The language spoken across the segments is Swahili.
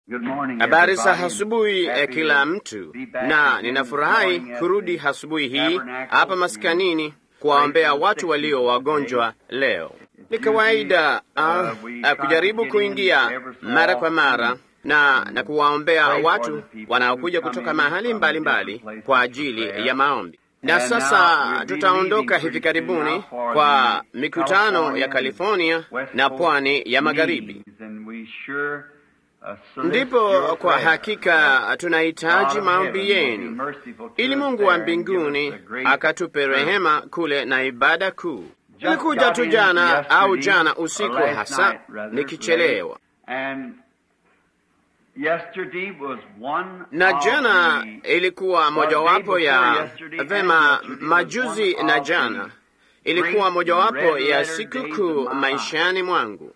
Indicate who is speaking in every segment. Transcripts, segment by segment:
Speaker 1: Habari za asubuhi eh, kila mtu, na ninafurahi kurudi asubuhi hii hapa maskanini kuwaombea watu walio wagonjwa leo. Ni kawaida uh, uh, kujaribu kuingia mara kwa mara na, na kuwaombea watu wanaokuja kutoka mahali mbalimbali mbali kwa ajili ya maombi. Na sasa tutaondoka hivi karibuni kwa mikutano ya California na pwani ya magharibi. Ndipo kwa hakika tunahitaji maombi yenu ili Mungu wa mbinguni akatupe rehema kule na ibada kuu. Nilikuja tu jana au jana usiku hasa nikichelewa, na jana ilikuwa mojawapo ya vema, majuzi na jana ilikuwa mojawapo ya siku kuu maishani mwangu.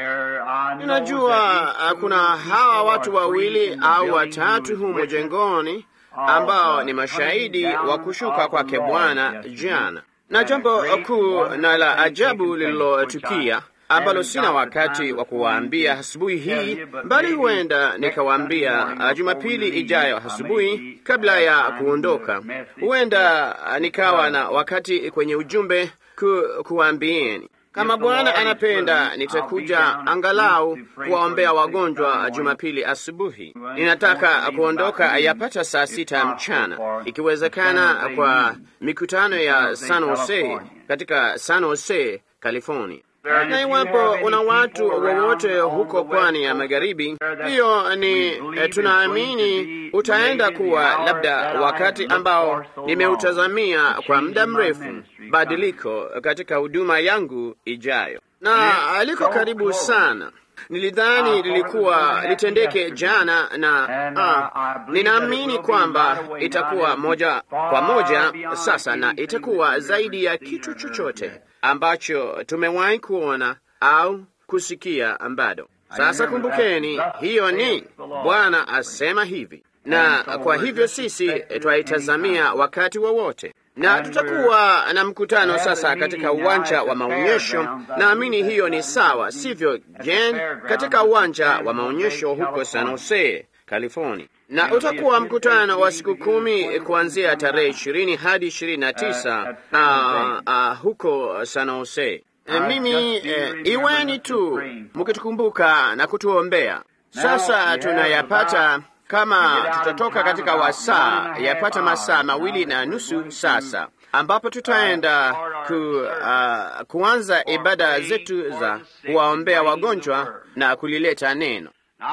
Speaker 1: Ninajua kuna hawa watu wawili au watatu humo jengoni ambao ni mashahidi wa kushuka kwake Bwana jana, na jambo kuu na la ajabu lililotukia ambalo sina wakati wa kuwaambia asubuhi hii, bali huenda nikawaambia Jumapili ijayo asubuhi kabla ya kuondoka. Huenda nikawa na wakati kwenye ujumbe ku, kuwaambieni kama Bwana anapenda nitakuja angalau kuwaombea wagonjwa Jumapili asubuhi. Ninataka kuondoka yapata saa sita mchana, ikiwezekana, kwa mikutano ya San Jose katika San Jose, California. Na iwapo una watu wowote huko pwani ya magharibi, hiyo ni eh, tunaamini utaenda kuwa labda wakati ambao nimeutazamia kwa muda mrefu, badiliko katika huduma yangu ijayo, na aliko karibu sana. Nilidhani lilikuwa litendeke jana na ah, ninaamini kwamba itakuwa moja kwa moja sasa, na itakuwa zaidi ya kitu chochote ambacho tumewahi kuona au kusikia bado. Sasa kumbukeni, hiyo ni Bwana asema hivi, na kwa hivyo sisi twaitazamia wakati wowote wa na tutakuwa na mkutano sasa katika uwanja wa maonyesho. Naamini hiyo ni sawa, sivyo Jen? Katika uwanja wa maonyesho huko San Jose, California, na utakuwa mkutano wa siku kumi kuanzia tarehe ishirini hadi ishirini na tisa uh, uh, huko San Jose. E, mimi e, iweni tu mkitukumbuka na kutuombea. Sasa tunayapata kama tutatoka katika wasaa yapata masaa mawili na nusu sasa, ambapo tutaenda ku, uh, kuanza ibada zetu za kuwaombea wagonjwa na kulileta neno.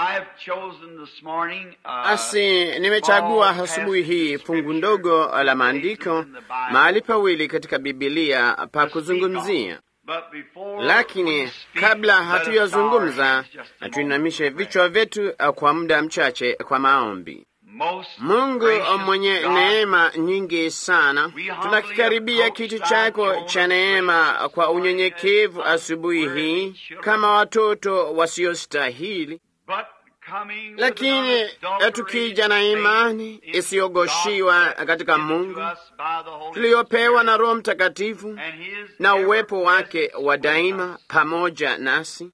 Speaker 1: Asi nimechagua asubuhi hii fungu ndogo la maandiko mahali pawili katika Bibilia pa kuzungumzia lakini kabla hatuyazungumza, na tuinamishe vichwa vyetu kwa muda mchache kwa maombi. Mungu mwenye neema nyingi sana, tunakikaribia kiti chako cha neema kwa unyenyekevu asubuhi hii kama watoto wasiostahili, lakini tukija na imani isiyogoshiwa katika Mungu tuliyopewa na Roho Mtakatifu na uwepo wake wa daima pamoja nasi,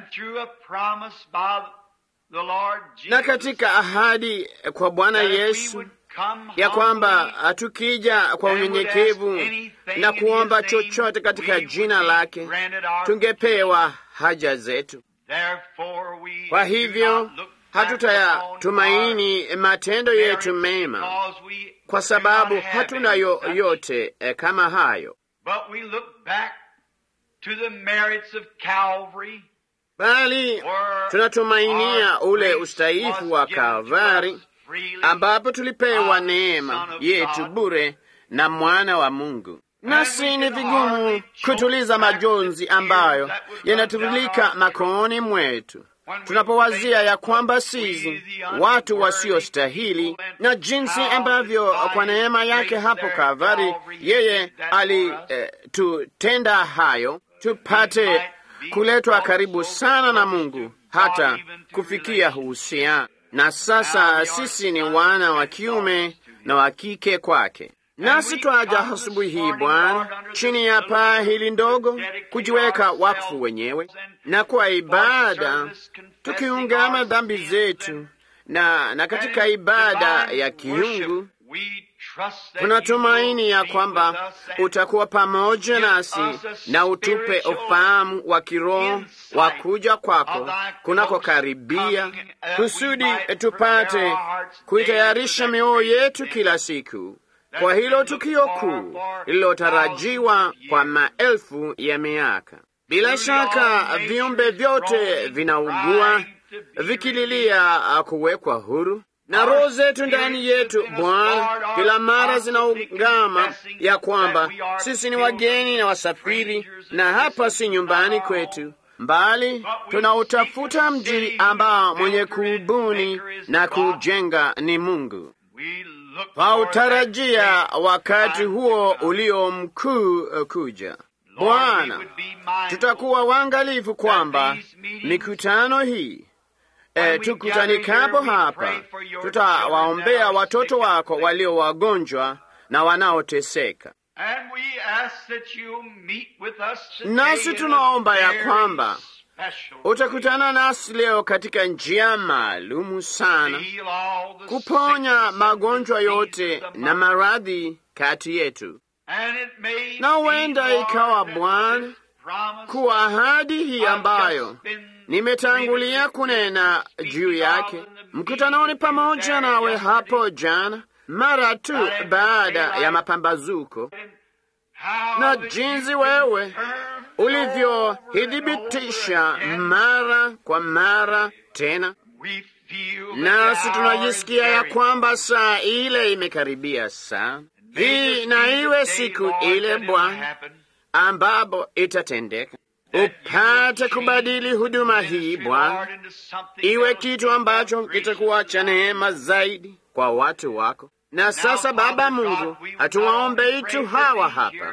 Speaker 1: na katika ahadi kwa Bwana Yesu ya kwamba tukija kwa unyenyekevu na kuomba chochote katika jina lake tungepewa haja zetu. Kwa hivyo hatutayatumaini matendo yetu mema, kwa sababu hatuna yoyote eh, kama hayo, bali tunatumainia ule ustahifu wa Kalvari ambapo tulipewa neema yetu bure na mwana wa Mungu nasi ni vigumu kutuliza majonzi ambayo yanatiririka makooni mwetu tunapowazia ya kwamba sisi watu wasiostahili, na jinsi ambavyo kwa neema yake hapo Kalvari yeye alitutenda eh, hayo tupate kuletwa karibu sana na Mungu hata kufikia uhusiano. Na sasa sisi ni wana wa kiume na wa kike kwake Nasi twaja asubuhi hii Bwana, chini ya paa hili ndogo, kujiweka wakfu wenyewe na kwa ibada, tukiungama dhambi zetu na, na katika ibada ya kiungu tunatumaini ya kwamba utakuwa pamoja nasi na utupe ufahamu wa kiroho wa kuja kwako kunakokaribia, kusudi tupate kuitayarisha mioyo yetu kila siku kwa hilo tukio kuu lililotarajiwa kwa maelfu ya miaka. Bila shaka viumbe vyote vinaugua vikililia kuwekwa huru na roho zetu ndani yetu Bwana kila mara zinaungama ya kwamba sisi ni wageni na wasafiri, na hapa si nyumbani kwetu, mbali tunautafuta mji ambao mwenye kuubuni na kujenga ni Mungu. Twautarajia wakati huo ulio mkuu kuja. Bwana, tutakuwa waangalifu kwamba mikutano hii E, tukutanikapo hapa tutawaombea watoto wako walio wagonjwa na wanaoteseka, nasi tunaomba ya kwamba utakutana nasi leo katika njia maalumu sana, kuponya magonjwa yote na maradhi kati yetu, na huenda ikawa Bwana kuwa ahadi hii ambayo nimetangulia kunena juu yake mkutanoni pamoja nawe hapo jana, mara tu baada ya mapambazuko, na jinsi wewe ulivyohithibitisha mara kwa mara tena, nasi tunajisikia ya kwamba saa ile imekaribia sana. Hii na iwe siku ile Bwana ambapo itatendeka upate kubadili huduma hii Bwana, iwe kitu ambacho kitakuwa cha neema zaidi kwa watu wako. Na sasa, Baba Mungu, hatuwaombei tu hawa hapa,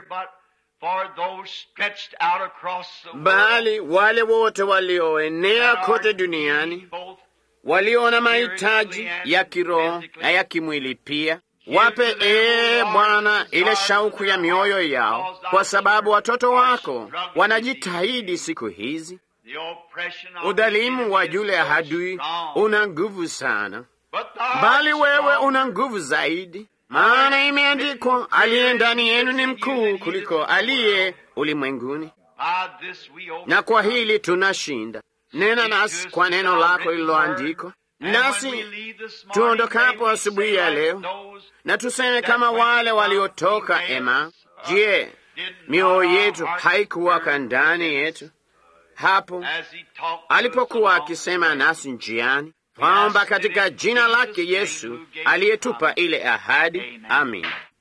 Speaker 1: bali wale wote walioenea kote duniani, walio na mahitaji ya kiroho na ya kimwili pia Wape ee Bwana ile shauku ya mioyo yao, kwa sababu watoto wako wanajitahidi siku hizi. Udhalimu wa yule adui una nguvu sana, bali wewe una nguvu zaidi, maana imeandikwa, aliye ndani yenu ni mkuu kuliko aliye ulimwenguni. Na kwa hili tunashinda. Nena nasi kwa neno lako lililoandikwa nasi tuondokapo asubuhi ya leo, na tuseme kama wale waliotoka Ema. Je, mioyo yetu haikuwaka ndani yetu hapo alipokuwa akisema nasi njiani? Kwamba katika jina lake Yesu aliyetupa ile ahadi. Amin.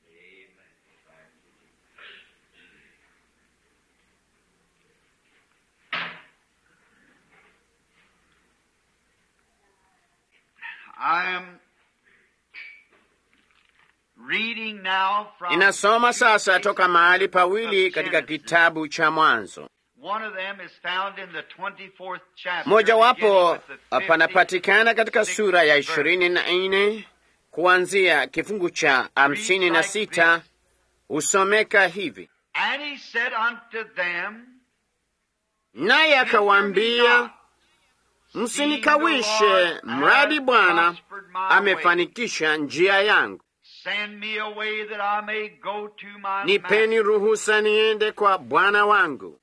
Speaker 1: Inasoma sasa toka mahali pawili katika kitabu cha Mwanzo. Mojawapo panapatikana katika sura ya ishirini na nne kuanzia kifungu cha hamsini na sita husomeka hivi: naye akawaambia Msinikawishe, mradi Bwana amefanikisha njia yangu. Nipeni ruhusa niende kwa bwana wangu.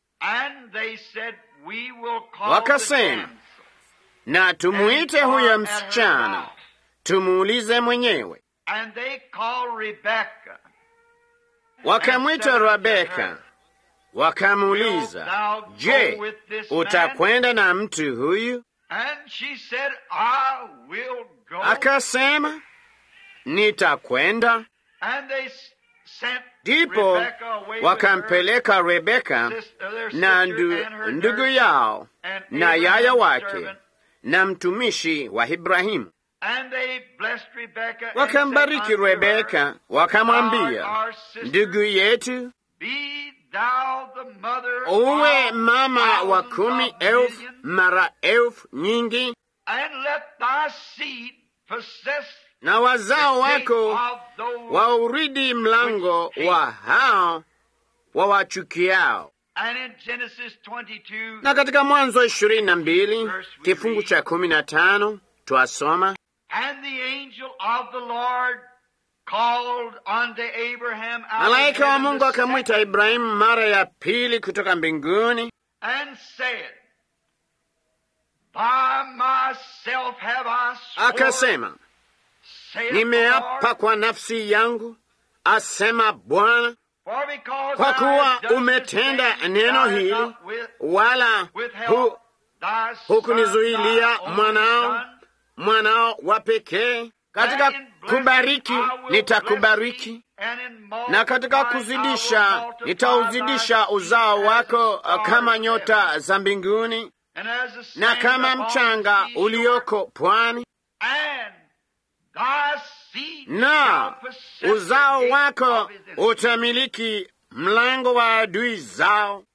Speaker 1: Wakasema, na tumuite huyo msichana, tumuulize mwenyewe. Wakamwita Rebeka, wakamuuliza, je, utakwenda na mtu huyu? Akasema, nitakwenda. Ndipo wakampeleka Rebeka na ndu, ndugu yao na yaya wake na mtumishi wa Ibrahimu. Wakambariki Rebeka, wakamwambia, ndugu yetu, uwe mama wa kumi elfu mara elfu nyingi, na wazao wako wauridi mlango wa hao wawachukiao. Na katika Mwanzo ishirini na mbili kifungu cha kumi na tano twasoma malaika wa Mungu akamwita Ibrahimu mara ya pili kutoka mbinguni akasema, nimeapa kwa nafsi yangu, asema Bwana, kwa kuwa umetenda neno hili, wala hu, hukunizuilia mwanao mwanao wa pekee. Katika kubariki nitakubariki, na katika kuzidisha nitauzidisha uzao wako kama nyota za mbinguni na kama mchanga ulioko pwani, na uzao wako utamiliki mlango wa adui zao,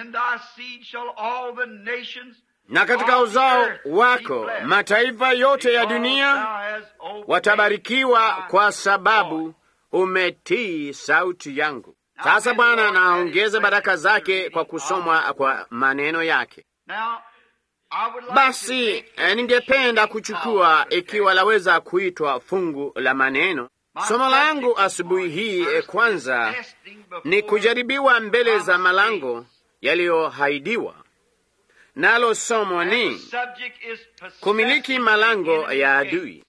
Speaker 1: na katika uzao wako mataifa yote ya dunia watabarikiwa, kwa sababu umetii sauti yangu. Sasa Bwana anaongeza baraka zake kwa kusomwa kwa maneno yake. Basi ningependa kuchukua, ikiwa laweza kuitwa fungu la maneno. Somo langu asubuhi hii kwanza ni kujaribiwa mbele za malango yaliyohaidiwa, nalo somo ni kumiliki malango ya adui.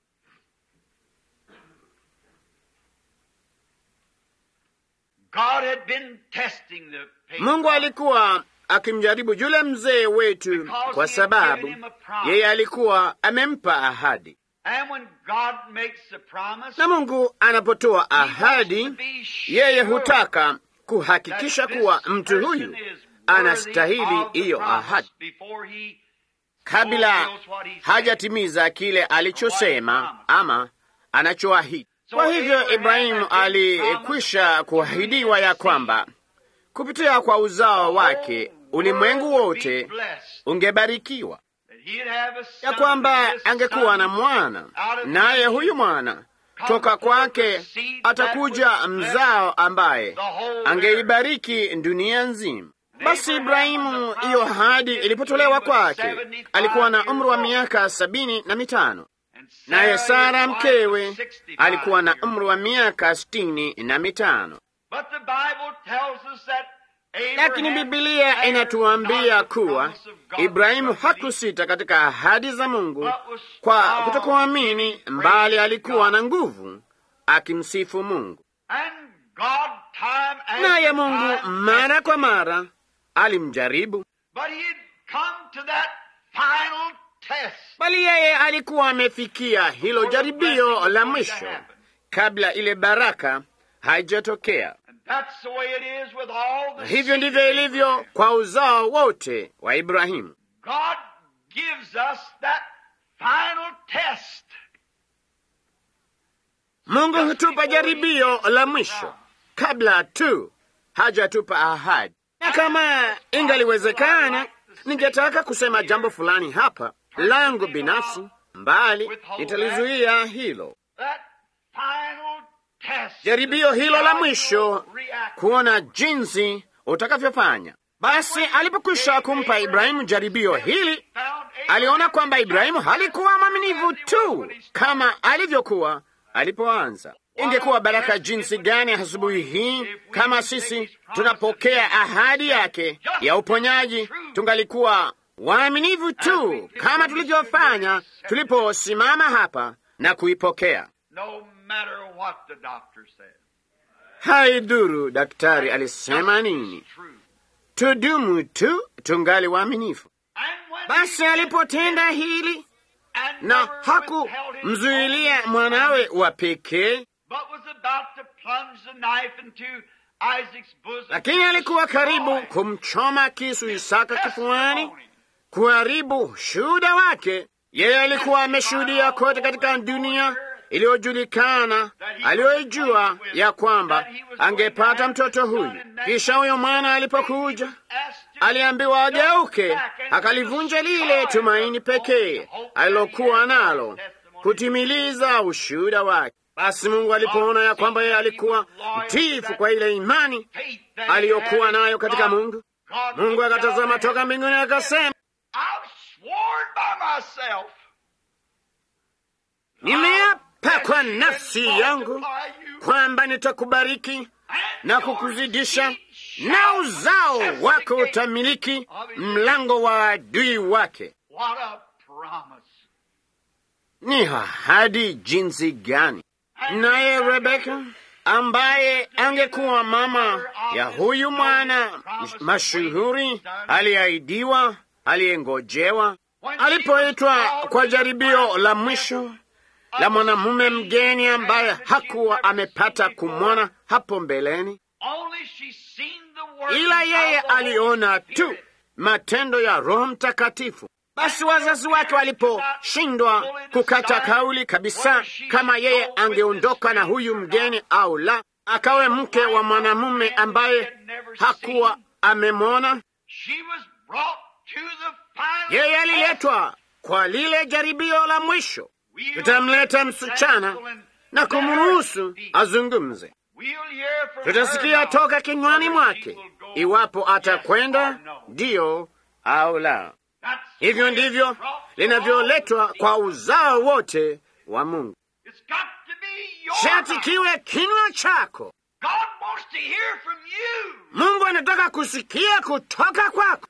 Speaker 1: Mungu alikuwa akimjaribu yule mzee wetu kwa sababu yeye alikuwa amempa ahadi, na Mungu anapotoa ahadi, yeye hutaka kuhakikisha kuwa mtu huyu anastahili hiyo ahadi kabla hajatimiza kile alichosema ama anachoahidi. Kwa hivyo Ibrahimu alikwisha kuahidiwa ya kwamba kupitia kwa uzao wake ulimwengu wote ungebarikiwa, ya kwamba angekuwa na mwana, naye huyu mwana toka kwake atakuja mzao ambaye angeibariki dunia nzima. Basi Ibrahimu, hiyo ahadi ilipotolewa kwake, alikuwa na umri wa miaka sabini na mitano, naye Sara mkewe alikuwa na umri wa miaka sitini na mitano. Lakini Bibilia inatuambia kuwa Ibrahimu hakusita katika ahadi za Mungu kwa kutokuamini, mbali alikuwa na nguvu akimsifu Mungu. Naye Mungu mara kwa mara alimjaribu, bali yeye alikuwa amefikia hilo jaribio la mwisho kabla ile baraka haijatokea. Na hivyo ndivyo ilivyo kwa uzao wote wa Ibrahimu. Mungu hutupa jaribio la mwisho kabla tu hajatupa ahadi. Na kama ingaliwezekana, ningetaka kusema jambo fulani hapa langu binafsi, mbali nitalizuia hilo jaribio hilo la mwisho, kuona jinsi utakavyofanya. Basi alipokwisha kumpa Ibrahimu jaribio hili, aliona kwamba Ibrahimu halikuwa mwaminifu tu kama alivyokuwa alipoanza. Ingekuwa baraka jinsi gani asubuhi hii kama sisi tunapokea ahadi yake ya uponyaji, tungalikuwa waaminifu tu kama tulivyofanya tuliposimama hapa na kuipokea. Haidhuru daktari alisema nini, tudumu tu tungali waaminifu. Basi alipotenda hili na hakumzuilia mwanawe wa pekee, lakini alikuwa karibu kumchoma kisu Isaka kifuani, kuharibu shuhuda wake. Yeye alikuwa ameshuhudia kote katika dunia iliyojulikana aliyoijua ya kwamba angepata mtoto huyu. Kisha huyo mwana alipokuja, aliambiwa ageuke, akalivunja lile tumaini pekee alilokuwa nalo kutimiliza ushuhuda wake. Basi Mungu alipoona ya kwamba yeye alikuwa mtiifu kwa ile imani aliyokuwa nayo katika Mungu, Mungu akatazama toka mbinguni akasema, nimeapa kwa nafsi yangu kwamba nitakubariki na kukuzidisha, na uzao wako utamiliki mlango wa adui wake. Ni ahadi jinsi gani! Naye Rebeka ambaye angekuwa mama ya huyu mwana mashuhuri aliahidiwa, aliyengojewa, alipoitwa kwa jaribio la mwisho la mwanamume mgeni ambaye hakuwa amepata kumwona hapo mbeleni, ila yeye aliona tu matendo ya Roho Mtakatifu. Basi wazazi wake waliposhindwa kukata kauli kabisa kama yeye angeondoka na huyu mgeni au la, akawe mke wa mwanamume ambaye hakuwa amemwona, yeye aliletwa kwa lile jaribio la mwisho. Tutamleta msichana na kumruhusu azungumze. Tutasikia toka kinywani mwake iwapo atakwenda ndiyo au la. Hivyo ndivyo linavyoletwa kwa uzao wote wa Mungu. Shati kiwe kinywa chako. Mungu anataka kusikia kutoka kwako.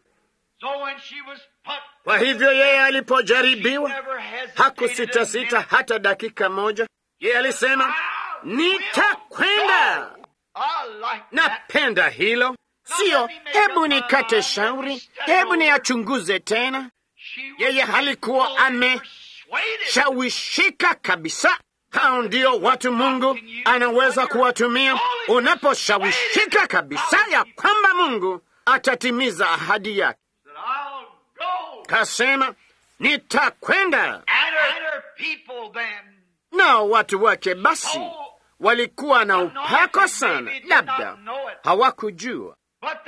Speaker 1: Kwa hivyo yeye alipojaribiwa hakusitasita hata dakika moja. Yeye alisema nitakwenda. Napenda hilo, siyo hebu nikate shauri, hebu niyachunguze tena. Yeye halikuwa ameshawishika kabisa. Hao ndio watu Mungu anaweza kuwatumia unaposhawishika kabisa ya kwamba Mungu atatimiza ahadi yake. Kasema nitakwenda. Nao watu wake basi walikuwa na upako sana, labda hawakujua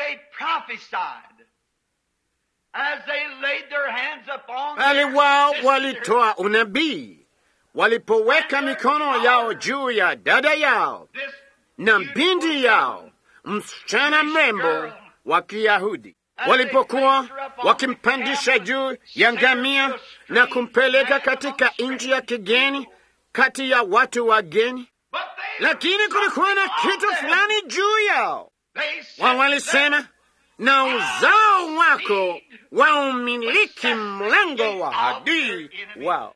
Speaker 1: bali wao walitoa unabii walipoweka mikono yao juu ya dada yao na binti yao, msichana mrembo wa Kiyahudi, walipokuwa wakimpandisha juu ya ngamia na kumpeleka katika nchi ya kigeni kati ya watu wageni, lakini kulikuwa na kitu fulani juu yao. Wao walisema na uzao wako waumiliki mlango wa adui wao,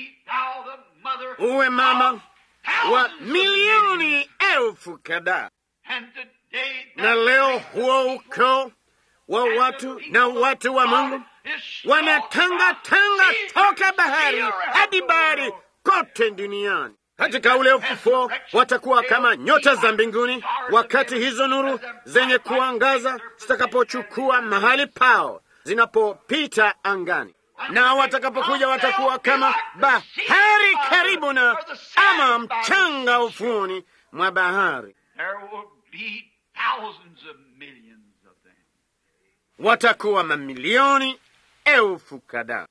Speaker 1: uwe mama wa milioni elfu kadhaa. Na leo huo ukoo wa watu na watu wa Mungu wanatangatanga toka bahari hadi bahari kote duniani. Katika ule ufufuo watakuwa kama nyota za mbinguni, wakati hizo nuru zenye kuangaza zitakapochukua mahali pao zinapopita angani, na watakapokuja watakuwa kama bahari karibu na ama mchanga ufuoni mwa bahari. Watakuwa mamilioni elfu kadhaa.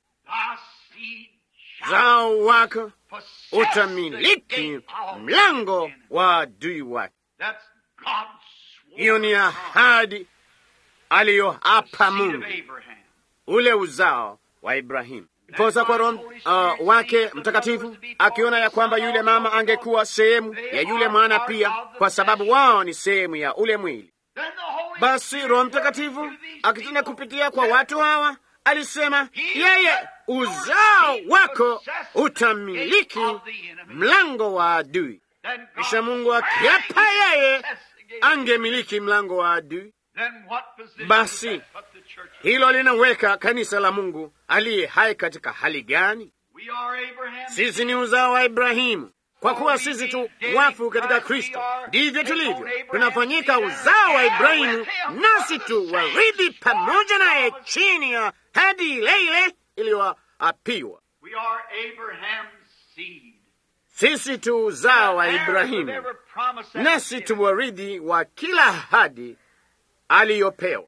Speaker 1: Zao wako utamiliki mlango wa adui wake. Hiyo ni ahadi aliyoapa Mungu, ule uzao wa Ibrahimu. Posa kwa Roho uh, wake Mtakatifu akiona ya kwamba yule mama angekuwa sehemu ya yule mwana pia, kwa sababu wao ni sehemu ya ule mwili. Basi Roho Mtakatifu akitenda kupitia kwa watu hawa alisema yeye uzao wako utamiliki mlango wa adui. Kisha Mungu akiapa yeye angemiliki mlango wa adui, basi hilo linaweka kanisa la Mungu aliye hai katika hali gani? Sisi ni uzao wa Ibrahimu. Kwa kuwa sisi tu wafu katika Kristo, ndivyo tulivyo, tunafanyika uzao wa Ibrahimu, nasi tu warithi pamoja naye chini ya hadi ile ile iliyoapiwa. Sisi tu uzao wa Ibrahimu, nasi tu warithi wa kila ahadi aliyopewa.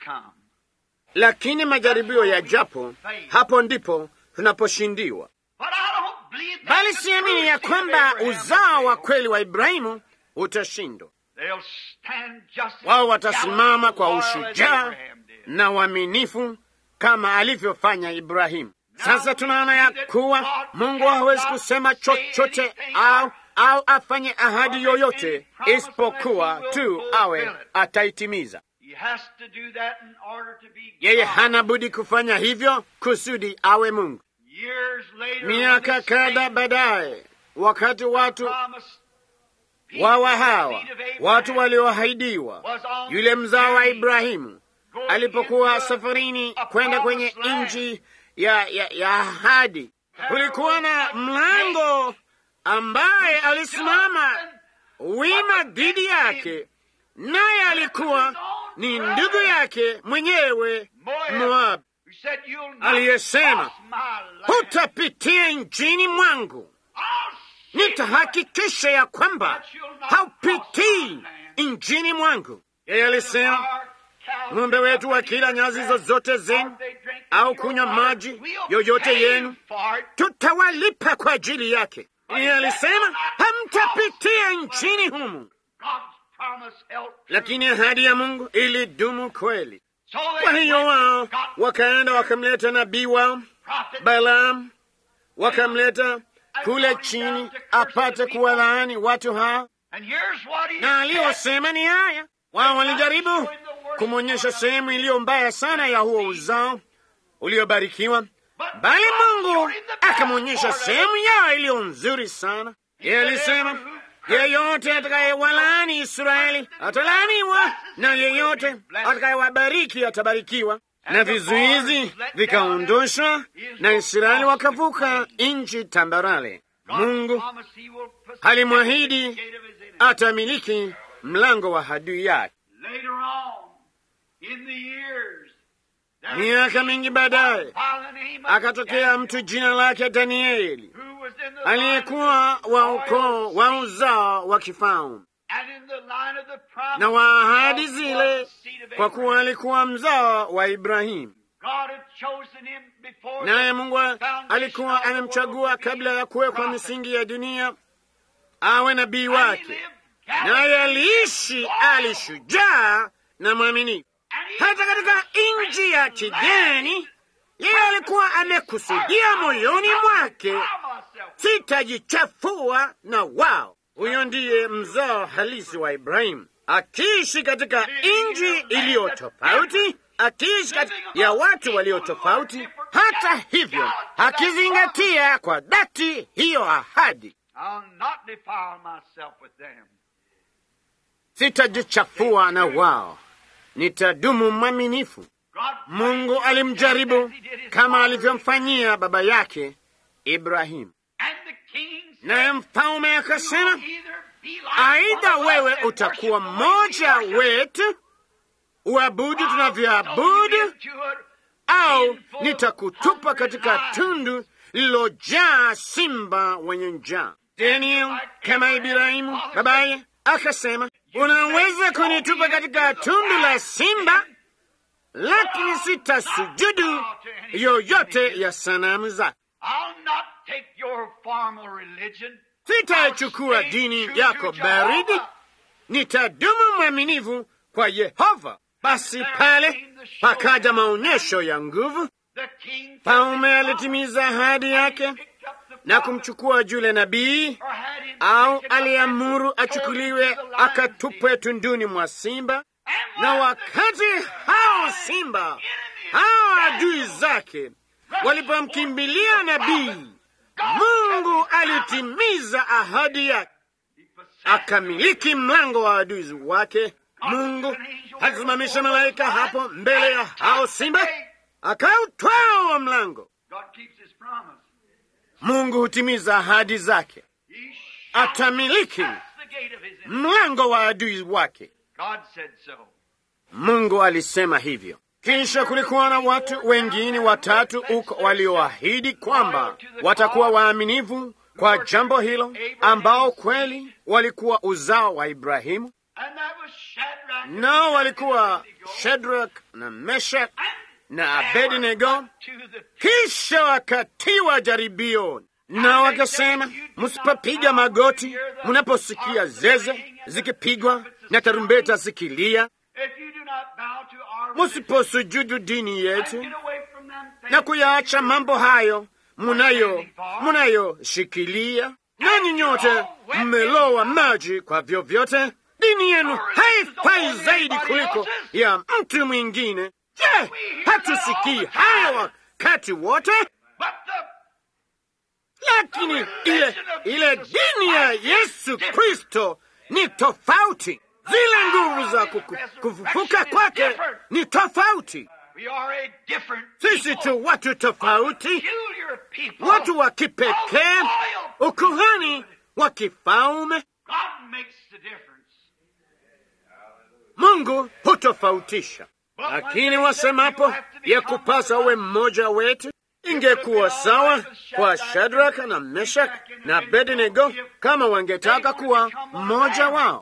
Speaker 1: Lakini majaribio ya japo, hapo ndipo tunaposhindiwa. bali siamini ya kwamba uzao wa kweli wa Ibrahimu utashindwa. Wao watasimama kwa ushujaa na uaminifu kama alivyofanya Ibrahimu. Sasa tunaona ya kuwa Mungu hawezi kusema chochote au au afanye ahadi yoyote isipokuwa tu awe ataitimiza. Yeye hana budi kufanya hivyo kusudi awe Mungu. Miaka kadha baadaye, wakati watu wawa hawa watu walioahidiwa, yule mzao wa Ibrahimu alipokuwa safarini kwenda kwenye nchi ya, ya, ya ahadi, kulikuwa na mlango ambaye alisimama wima dhidi yake, naye alikuwa ni ndugu yake mwenyewe Moabu, aliyesema hutapitia nchini mwangu, nitahakikisha ya kwamba haupitii nchini mwangu. Yeye alisema ng'ombe wetu wakila nyasi zozote zenu au kunywa maji yoyote yenu, tutawalipa kwa ajili yake. Yeye alisema hamtapitia nchini humu, lakini ahadi ya Mungu ilidumu kweli. Kwa hiyo wao wakaenda wakamleta nabii wao Balaam, wakamleta kule chini apate kuwalaani watu hawa, na aliyosema ni haya. Wao walijaribu kumwonyesha sehemu iliyo mbaya sana ya huo uzao uliobarikiwa, bali Mungu akamwonyesha sehemu yao iliyo nzuri sana. Yeye alisema yeyote atakayewalaani Israeli atalaaniwa, na yeyote atakayewabariki atabarikiwa. Na vizuizi vikaondoshwa, na Israeli wakavuka nchi tambarale. Mungu alimwahidi atamiliki mlango wa adui yake. Miaka mingi baadaye akatokea mtu jina lake Danieli aliyekuwa wa ukoo wa uzao wa kifalme na wa ahadi zile, kwa kuwa alikuwa mzao wa Ibrahimu. Naye Mungu alikuwa amemchagua kabla ya kuwekwa misingi ya dunia awe nabii wake, naye aliishi, alishujaa na mwaminifu hata katika nchi ya kigeni. Yeye alikuwa amekusudia moyoni mwake, sitajichafua na wao. Huyo ndiye mzao halisi wa Ibrahimu, akiishi katika nchi iliyo tofauti, akiishi kati ya watu walio tofauti. Hata hivyo, akizingatia kwa dhati hiyo ahadi, sitajichafua na wao, nitadumu mwaminifu. Mungu alimjaribu kama alivyomfanyia baba yake Ibrahimu. Naye mfalme akasema, aidha wewe utakuwa mmoja wetu uabudu tunavyoabudu, au nitakutupa katika tundu lililojaa simba wenye njaa. Daniel kama Ibrahimu babaye akasema, unaweza kunitupa katika tundu la simba, lakini sitasujudu yoyote ya sanamu zako. Sitaichukua dini yako baridi, nitadumu mwaminifu kwa Yehova. Basi pale pakaja maonyesho ya nguvu. Mfalme alitimiza ahadi yake na kumchukua yule nabii, au aliamuru achukuliwe akatupwe tunduni mwa simba. Na wakati hao simba hao adui zake walipomkimbilia nabii, Mungu alitimiza ahadi yake, akamiliki mlango wa adui wake. Mungu alisimamisha malaika hapo mbele ya hao simba, akautwaa wa mlango. Mungu hutimiza ahadi zake, atamiliki mlango wa adui wake. Mungu alisema hivyo. Kisha kulikuwa na watu wengine watatu huko walioahidi kwamba watakuwa waaminifu kwa jambo hilo, ambao kweli walikuwa uzao wa Ibrahimu, nao walikuwa Shedrak na Meshak na Abednego. Kisha wakatiwa jaribioni, na wakasema, msipopiga magoti mnaposikia zeze zikipigwa na tarumbeta zikilia, musiposujudu dini yetu na kuyaacha mambo hayo munayo munayoshikilia, nanyi nyote mmelowa maji kwa vyovyote, dini yenu haifai zaidi kuliko ya mtu mwingine. Je, hatusikii haya wakati wote? Lakini ile ile dini ya Yesu Kristo ni tofauti. Zile nguvu za kufufuka kwake ni tofauti. Sisi tu watu tofauti, watu wa kipekee, ukuhani wa kifalme. Mungu hutofautisha, lakini wasemapo ya kupasa uwe mmoja wetu ingekuwa sawa kwa Shadraka na Meshak na Abednego kama wangetaka kuwa mmoja wao,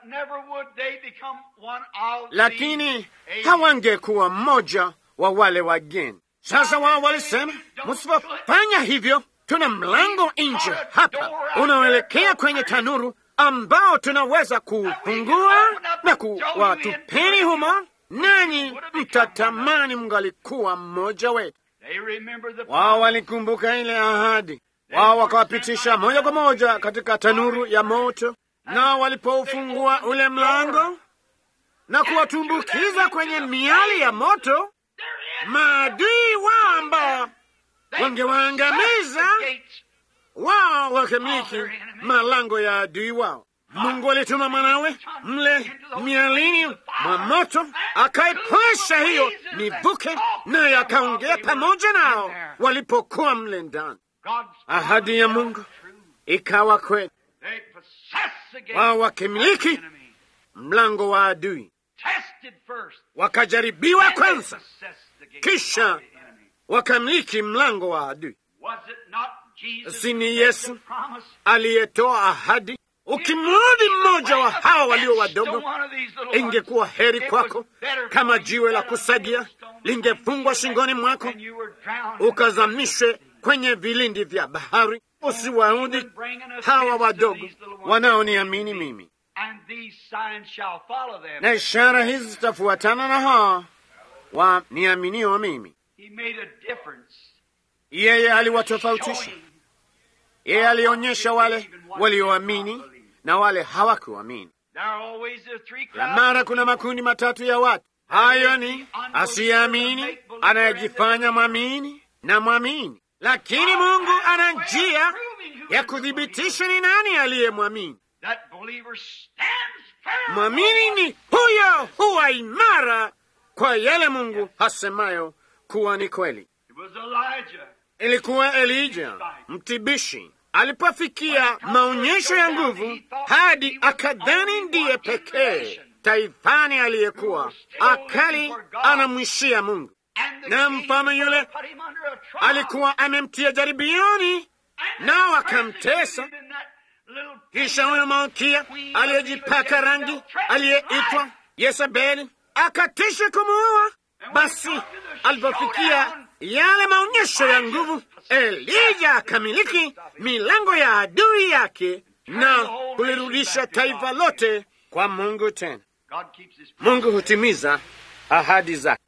Speaker 1: lakini hawangekuwa mmoja wa wale wageni. Sasa wao walisema, msipofanya hivyo, tuna mlango nje hapa unaoelekea kwenye tanuru ambao tunaweza kuufungua na kuwatupeni humo, nanyi mtatamani mngalikuwa mmoja wetu. Wao walikumbuka ile ahadi, wao wakawapitisha moja kwa moja katika tanuru ya moto, na walipoufungua ule mlango na kuwatumbukiza kwenye miali ya moto, maadui wao ambao wangewaangamiza wao wakamiliki malango ya adui wao. Mungu alituma mwanawe mle mialini mwa moto, akaipasha hiyo mivuke, naye akaongea pamoja nao walipokuwa mle ndani. Ahadi ya Mungu ikawa kweli, wao wakimiliki mlango wa adui. Wakajaribiwa kwanza, kisha wakamiliki mlango wa adui. Si ni Yesu aliyetoa ahadi? Ukimrudi mmoja wa hawa walio wadogo, ingekuwa heri kwako kama jiwe la kusagia lingefungwa shingoni mwako, ukazamishwe kwenye vilindi vya bahari. Usiwaudhi hawa wadogo wanaoniamini mimi, na ishara hizi zitafuatana na hawa waniaminio mimi. Yeye aliwatofautisha. Yeye alionyesha wale walioamini na wale hawakuamini. Kila mara kuna makundi matatu ya watu. Hayo ni asiyeamini, anayejifanya mwamini na mwamini. Lakini Mungu ana njia ya kuthibitisha ni nani aliyemwamini. Mwamini ni huyo, huwa imara kwa yale Mungu hasemayo kuwa ni kweli. Ilikuwa Elija mtibishi alipofikia maonyesho ya nguvu hadi akadhani ndiye pekee taifani aliyekuwa akali anamwishia Mungu, na mfano yule alikuwa amemtia jaribioni, nao akamtesa. Kisha huyo malkia aliyejipaka rangi aliyeitwa Yezebeli akatisha kumuua. Basi alipofikia yale maonyesho ya nguvu, Elija akamiliki milango ya adui yake na kulirudisha taifa lote kwa Mungu. Tena Mungu hutimiza ahadi zake.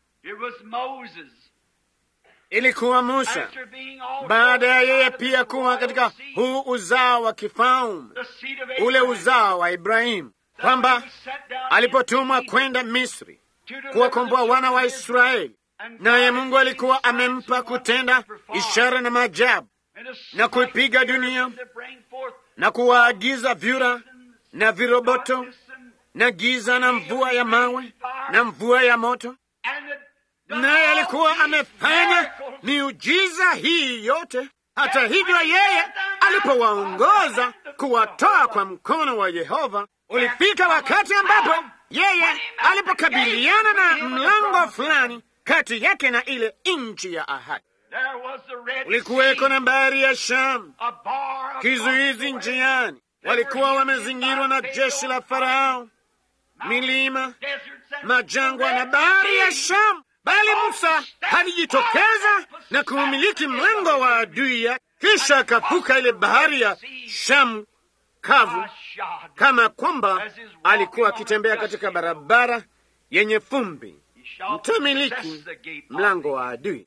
Speaker 1: Ilikuwa Musa baada ya yeye pia kuwa katika huu uzao wa kifalme, ule uzao wa Ibrahimu, kwamba alipotumwa kwenda Misri kuwakomboa wana wa Israeli, naye Mungu alikuwa amempa kutenda ishara na maajabu na kuipiga dunia na kuwaagiza vyura na viroboto na giza na mvua ya mawe na mvua ya moto, naye alikuwa amefanya miujiza hii yote. Hata hivyo, yeye alipowaongoza kuwatoa kwa mkono wa Yehova, ulifika wakati ambapo yeye alipokabiliana na mlango fulani kati yake na ile nchi ya ahadi. Ulikuweko na bahari ya Shamu, kizuizi njiani. Walikuwa wamezingirwa na jeshi la Farao, milima, majangwa na bahari ya Shamu, bali Musa alijitokeza na kuumiliki mlango wa adui yake. kisha akavuka ile bahari ya Shamu kavu, kama kwamba alikuwa akitembea katika barabara yenye fumbi. Mtamiliki mlango wa adui.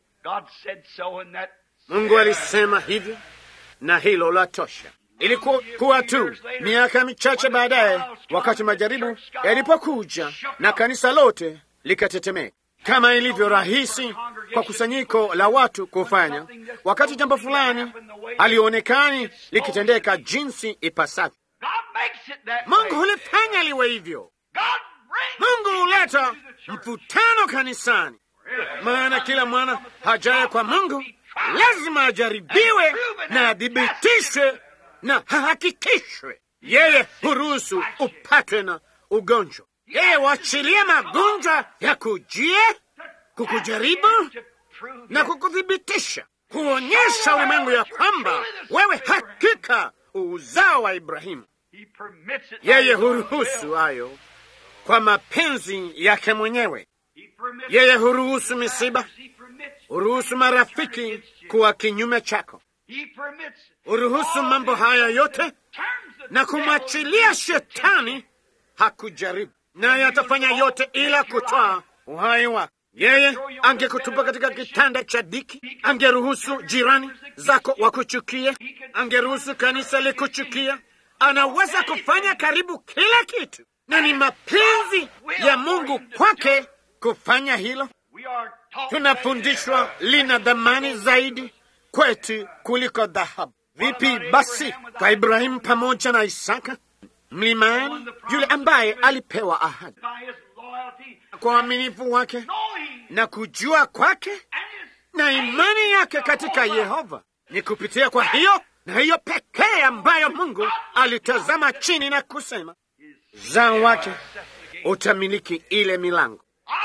Speaker 1: Mungu alisema hivyo, na hilo la tosha. Ilikuwa tu miaka michache baadaye, wakati majaribu yalipokuja na kanisa lote likatetemeka, kama ilivyo rahisi kwa kusanyiko la watu kufanya wakati jambo fulani halionekani likitendeka jinsi ipasavyo. Mungu hulifanya liwe hivyo. Mungu huleta mvutano kanisani, maana kila mwana hajaye kwa Mungu lazima ajaribiwe na adhibitishwe na hahakikishwe. Yeye huruhusu upatwe na ugonjwa, yeye huachilia magonjwa ya kujie kukujaribu na kukuthibitisha, kuonyesha ulimwengu ya kwamba wewe hakika uzao wa Ibrahimu. Yeye huruhusu hayo kwa mapenzi yake mwenyewe. Yeye huruhusu misiba, huruhusu marafiki kuwa kinyume chako, huruhusu mambo haya yote na kumwachilia shetani hakujaribu, naye atafanya yote ila kutoa uhai wako. Yeye angekutupa katika kitanda cha dhiki, angeruhusu jirani zako wakuchukie, angeruhusu kanisa likuchukia. Anaweza kufanya karibu kila kitu, na ni mapenzi ya Mungu kwake kufanya hilo. Tunafundishwa lina dhamani zaidi kwetu kuliko dhahabu. Vipi basi kwa Ibrahimu pamoja na Isaka mlimani, yule ambaye alipewa ahadi kwa uaminifu wake na kujua kwake na imani yake katika Yehova, ni kupitia kwa hiyo na hiyo pekee ambayo Mungu alitazama chini na kusema, uzao wake utamiliki ile milango.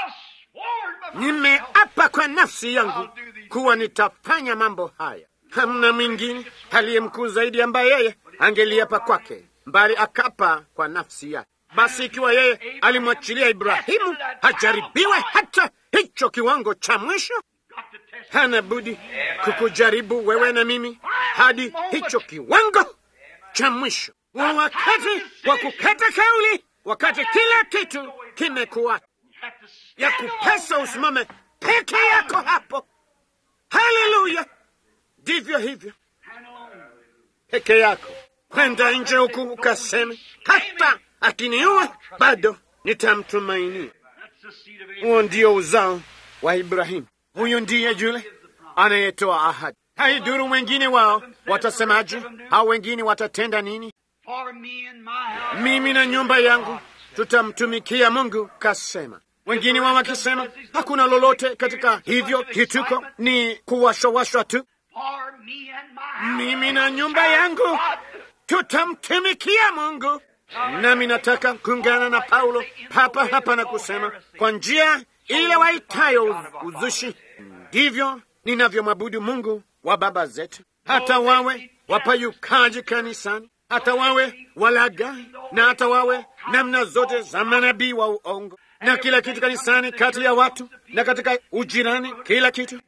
Speaker 1: Nimeapa kwa nafsi yangu kuwa nitafanya mambo haya. Hamna mwingine aliye mkuu zaidi ambaye yeye angeliapa kwake, mbali akapa kwa nafsi yake. Basi ikiwa yeye alimwachilia Ibrahimu hajaribiwe hata hicho kiwango cha mwisho, hana budi kukujaribu wewe na mimi hadi hicho kiwango cha mwisho, wa wakati wa kukata kauli, wakati kila kitu kimekuwa ya kupasa usimame peke yako hapo. Haleluya! Ndivyo hivyo peke yako, kwenda nje huku ukaseme, hata akiniua bado nitamtumainia. Huo ndio uzao wa Ibrahimu. Huyu ndiye yule anayetoa ahadi. Haiduru wengine wao watasemaje, au wengine watatenda nini. Mimi na nyumba yangu tutamtumikia Mungu, kasema. Wengine wao wakisema hakuna lolote katika hivyo, kituko ni kuwashawashwa tu. Mimi na nyumba yangu tutamtumikia Mungu. Nami nataka kuungana na Paulo papa hapa na kusema kwa njia ile waitayo uzushi, ndivyo ninavyomwabudu Mungu wa baba zetu, hata wawe wapayukaji kanisani, hata wawe walagai, na hata wawe namna zote za manabii wa uongo na kila kitu kanisani, kati ya watu na katika ujirani, kila kitu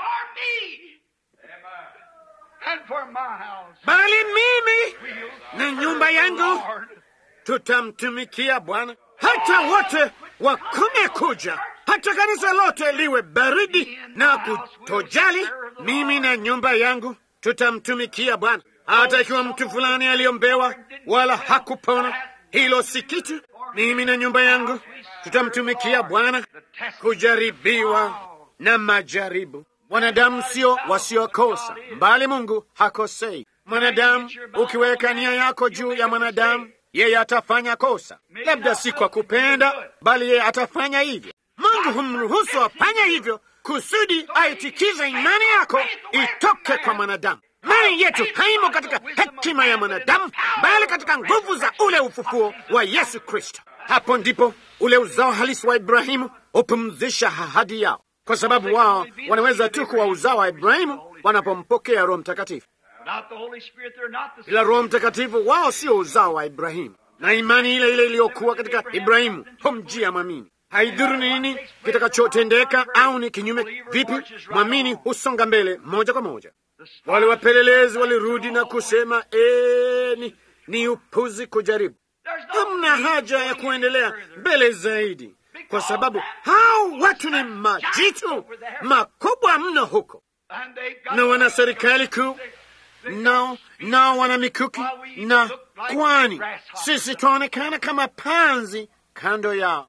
Speaker 1: bali mimi na nyumba yangu tutamtumikia Bwana. Hata wote wakome kuja, hata kanisa lote liwe baridi na kutojali, mimi na nyumba yangu tutamtumikia Bwana. Hata ikiwa mtu fulani aliombewa wala hakupona, hilo si kitu. Mimi na nyumba yangu tutamtumikia Bwana. Kujaribiwa na majaribu, wanadamu sio wasiokosa, mbali Mungu hakosei. Mwanadamu ukiweka nia yako juu ya mwanadamu yeye atafanya kosa, labda si kwa kupenda, bali yeye atafanya hivyo. Mungu humruhusu afanye hivyo kusudi aitikize imani yako itoke kwa mwanadamu. Imani yetu haimo katika hekima ya mwanadamu, bali katika nguvu za ule ufufuo wa Yesu Kristo. Hapo ndipo ule uzao halisi wa Ibrahimu hupumzisha ahadi yao, kwa sababu wao wanaweza tu kuwa uzao wa Ibrahimu wanapompokea Roho Mtakatifu. Ila Roho Mtakatifu wao sio uzao wa Ibrahimu, na imani ile ile iliyokuwa katika Ibrahimu humjia mwamini. Haidhuru ni nini kitakachotendeka au ni kinyume vipi, mwamini husonga mbele moja kwa moja. Wale wapelelezi walirudi na kusema ee, ni, ni upuzi kujaribu. Hamna haja ya kuendelea mbele zaidi, kwa sababu hao watu ni majitu makubwa mno huko, na wana serikali kuu nao nao wana mikuki na kwani sisi twaonekana kama panzi kando yao.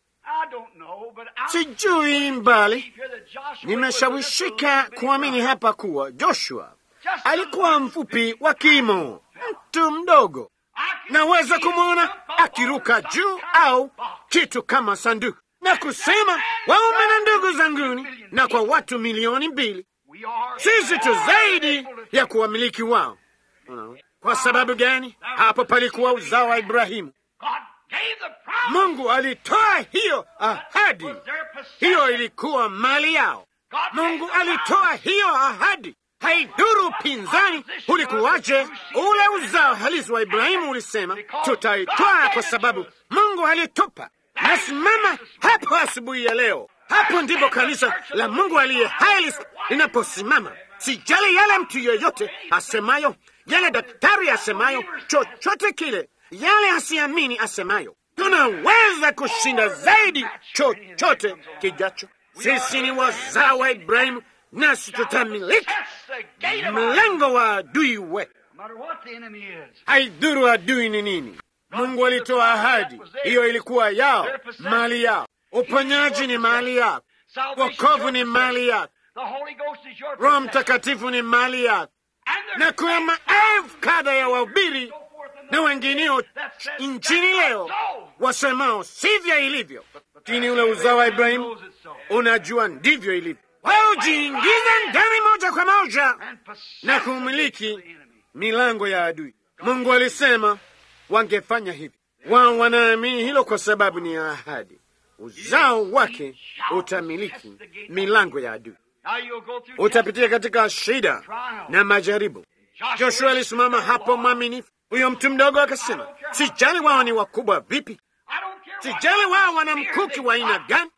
Speaker 1: Sijui mbali, nimeshawishika kuamini hapa kuwa Joshua alikuwa mfupi wa kimo, mtu mdogo. Naweza kumwona akiruka juu au kitu kama sanduku na kusema, waume na ndugu zanguni, na kwa watu milioni mbili sisi tu zaidi ya kuwamiliki wao. Kwa sababu gani? Hapo palikuwa uzao wa Ibrahimu. Mungu alitoa hiyo ahadi, hiyo ilikuwa mali yao. Mungu alitoa hiyo ahadi. Haiduru pinzani ulikuwaje, ule uzao halisi wa Ibrahimu ulisema tutaitoa kwa sababu Mungu alitupa. Nasimama hapo asubuhi ya leo. Hapo ndipo kanisa la Mungu aliye hai linaposimama. Sijali yale mtu yeyote asemayo, yale daktari asemayo, chochote kile, yale asiamini asemayo, tunaweza kushinda zaidi chochote kijacho. Sisi ni wazao wa Ibrahimu, nasi tutamiliki mlango wa adui wetu. Haidhuru adui ni nini. Mungu alitoa ahadi, hiyo ilikuwa yao, mali yao. Uponyaji ni mali yako, wokovu ni mali yako, Roho Mtakatifu ni mali yako, na kuna maelfu kadha ya wahubiri na wengineo nchini leo wasemao sivyo ilivyo, lakini ule uzao wa Ibrahimu unajua ndivyo ilivyo. Wao ujiingiza ndani moja kwa moja na kumiliki milango ya adui. Mungu alisema wangefanya hivi. Wao wanaamini hilo kwa sababu ni ahadi. Uzao wake utamiliki milango ya adui. Utapitia katika shida na majaribu. Joshua alisimama hapo mwaminifu. Huyo mtu mdogo akasema, sijali wao ni wakubwa vipi, sijali wao wana mkuki wa aina gani,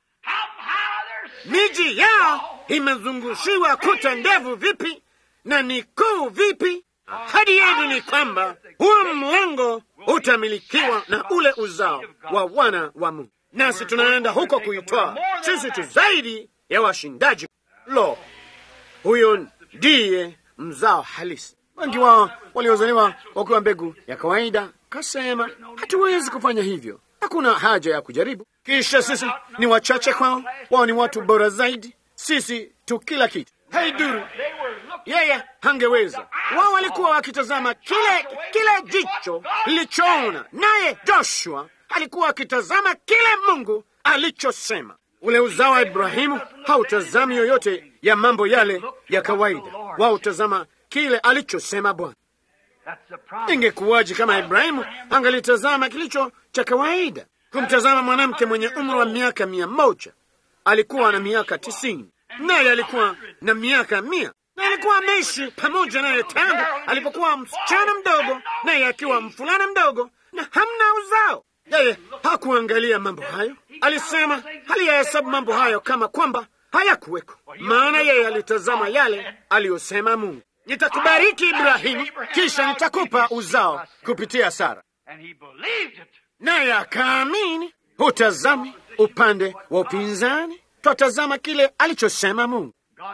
Speaker 1: miji yao imezungushiwa kuta ndefu vipi na ni kuu vipi. Ahadi yetu ni kwamba huo mlango utamilikiwa na ule uzao wa wana wa Mungu, nasi tunaenda huko kuitoa. Sisi tu zaidi ya washindaji. Lo, huyo ndiye mzao halisi. Wengi wao waliozaliwa wakiwa mbegu ya kawaida kasema, hatuwezi kufanya hivyo, hakuna haja ya kujaribu. Kisha sisi ni wachache kwao, wao ni watu bora zaidi, sisi tu kila kitu. Haiduru, yeye hangeweza. Wao walikuwa wakitazama kile kile jicho lilichoona, naye Joshua alikuwa akitazama kile Mungu alichosema. Ule uzao wa Ibrahimu hautazami yoyote ya mambo yale ya kawaida, wao utazama kile alichosema Bwana. Ingekuwaje kama Ibrahimu angalitazama kilicho cha kawaida? Kumtazama mwanamke mwenye umri wa miaka mia moja alikuwa na miaka tisini naye alikuwa na miaka mia na alikuwa ameishi pamoja naye tangu alipokuwa msichana mdogo, naye akiwa mfulana mdogo, na hamna uzao. Yeye hakuangalia mambo hayo, alisema haliyahesabu mambo hayo kama kwamba hayakuweko, maana yeye alitazama yale aliyosema Mungu, nitakubariki Ibrahimu, kisha nitakupa uzao kupitia Sara, naye akaamini. Hutazami upande wa upinzani, twatazama kile alichosema Mungu.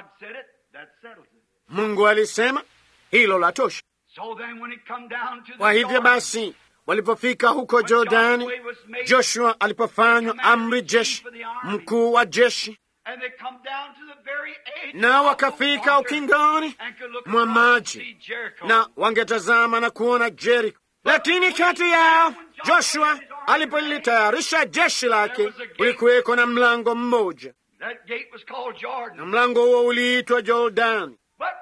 Speaker 1: Mungu alisema hilo la tosha. Kwa hivyo basi, walipofika huko Jordani, Joshua alipofanywa amri jeshi mkuu wa jeshi, na wakafika ukingoni mwa maji, na wangetazama na kuona Jeriko. Lakini kati yao Joshua alipolitayarisha jeshi lake, ulikuweko na mlango mmoja, na mlango huo uliitwa Jordani.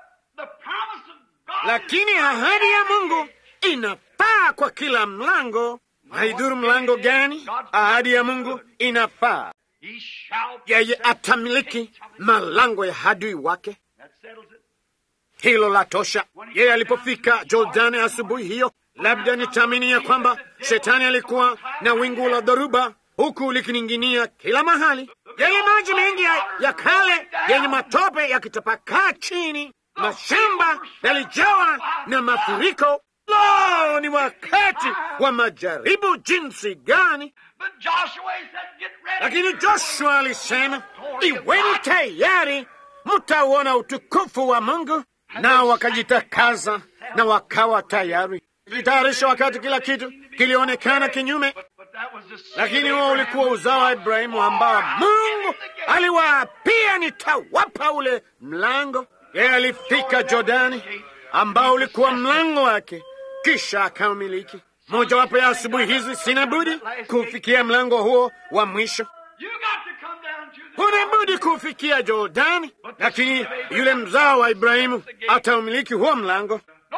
Speaker 1: Lakini ahadi ya Mungu inafaa kwa kila mlango. Haidhuru mlango gani, ahadi ya Mungu inafaa. Yeye atamiliki malango ya adui wake. Hilo la tosha. Yeye alipofika Jordani asubuhi hiyo, labda nitaamini ya kwamba shetani alikuwa na wingu la dhoruba huku likining'inia kila mahali, yeye maji mengi ya, ya kale yenye matope yakitapakaa chini mashamba yalijawa na mafuriko. Lo, ni wakati wa majaribu jinsi gani! Lakini Joshua alisema, iweni tayari, mtauona utukufu wa Mungu. Nao wakajitakaza na wakawa tayari ilitayarisha wakati kila kitu kilionekana kinyume, lakini huo ulikuwa uzao wa Ibrahimu ambao Mungu aliwaapia, nitawapa ule mlango. Yeye alifika Jordani ambao ulikuwa mlango wake, kisha akaumiliki. Mojawapo ya asubuhi hizi sina budi kufikia mlango huo wa mwisho. Huna budi kufikia Jordani, lakini yule mzao wa Ibrahimu ataumiliki huo mlango.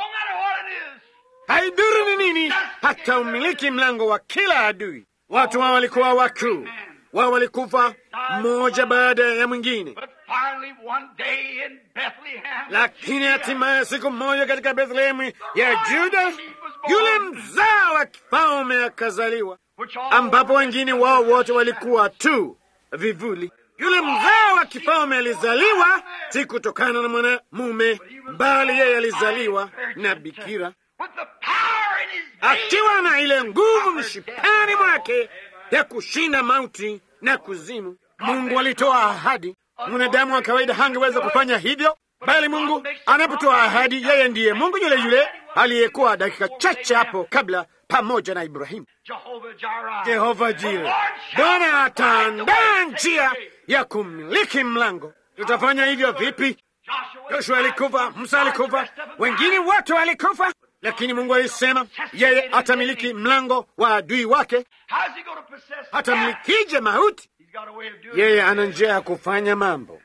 Speaker 1: Haidhuru ni nini, hata umiliki mlango wa kila adui. Watu wao walikuwa wakuu, wao walikufa mmoja baada ya mwingine, lakini hatimaye siku moja katika Bethlehemu ya Juda yule mzao wa kifalme akazaliwa, ambapo wengine wao wote walikuwa tu vivuli. Yule mzao wa kifalme alizaliwa si kutokana na mwanamume, bali yeye alizaliwa na bikira akiwa na ile nguvu mshipani mwake ya kushinda mauti na kuzimu. Mungu alitoa ahadi. Mwanadamu wa kawaida hangeweza kufanya hivyo, bali Mungu anapotoa ahadi, yeye ndiye Mungu yule yule aliyekuwa dakika chache hapo kabla pamoja na Ibrahimu. Jehova Jire, Bwana ataandaa njia ya kumiliki mlango. Tutafanya hivyo vipi? Joshua alikufa, Musa alikufa, wengine wote walikufa, lakini Mungu alisema yeye atamiliki mlango wa adui wake. Atamilikije mauti? Yeye ana njia ya kufanya mambo.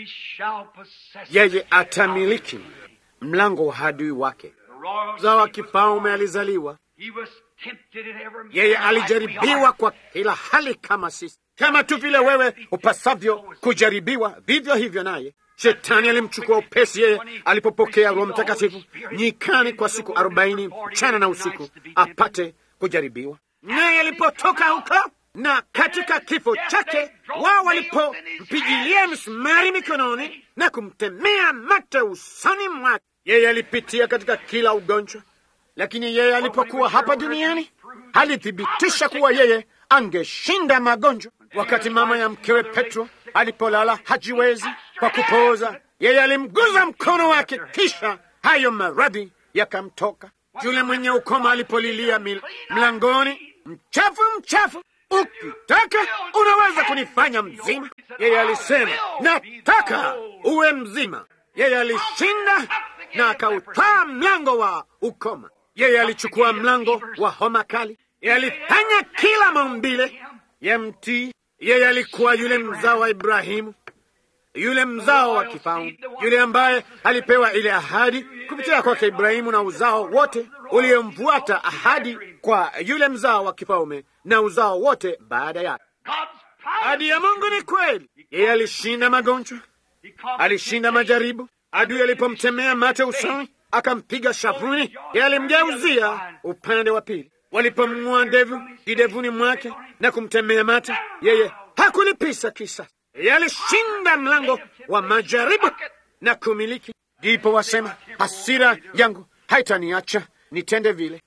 Speaker 1: Yeye atamiliki mlango wa adui wake. Mzao wa kifalme alizaliwa. Yeye alijaribiwa kwa kila hali kama sisi, kama tu vile wewe upasavyo kujaribiwa, vivyo hivyo naye Shetani alimchukua upesi yeye alipopokea Roho Mtakatifu nyikani kwa siku arobaini mchana na usiku apate kujaribiwa. Naye alipotoka huko na katika kifo chake, wao walipompigilia misumari mikononi na kumtemea mate usoni mwake, yeye alipitia katika kila ugonjwa, lakini yeye alipokuwa hapa duniani alithibitisha kuwa yeye angeshinda magonjwa. Wakati mama ya mkewe Petro alipolala hajiwezi kwa kupooza, yeye alimguza mkono wake, kisha hayo maradhi yakamtoka. Yule mwenye ukoma alipolilia mil, mlangoni, mchafu mchafu, ukitaka unaweza kunifanya mzima. Yeye alisema nataka uwe mzima. Yeye alishinda na akautwaa mlango wa ukoma. Yeye alichukua mlango wa homa kali. Yeye alifanya kila maumbile ya mtii. Yeye alikuwa yule mzao wa Ibrahimu, yule mzao wa kifalme, yule ambaye alipewa ile ahadi kupitia kwake Ibrahimu na uzao wote uliomfuata, ahadi kwa yule mzao wa kifalme na uzao wote baada yake. Ahadi ya Mungu ni kweli. Yeye alishinda magonjwa, alishinda majaribu. Adui alipomtemea mate usoni, akampiga shavuni, yeye alimgeuzia upande wa pili. Walipomng'oa ndevu kidevuni mwake na kumtemea mate, yeye hakulipisa kisa. Yeye alishinda mlango wa majaribu na kumiliki. Ndipo wasema hasira yangu haitaniacha nitende vile.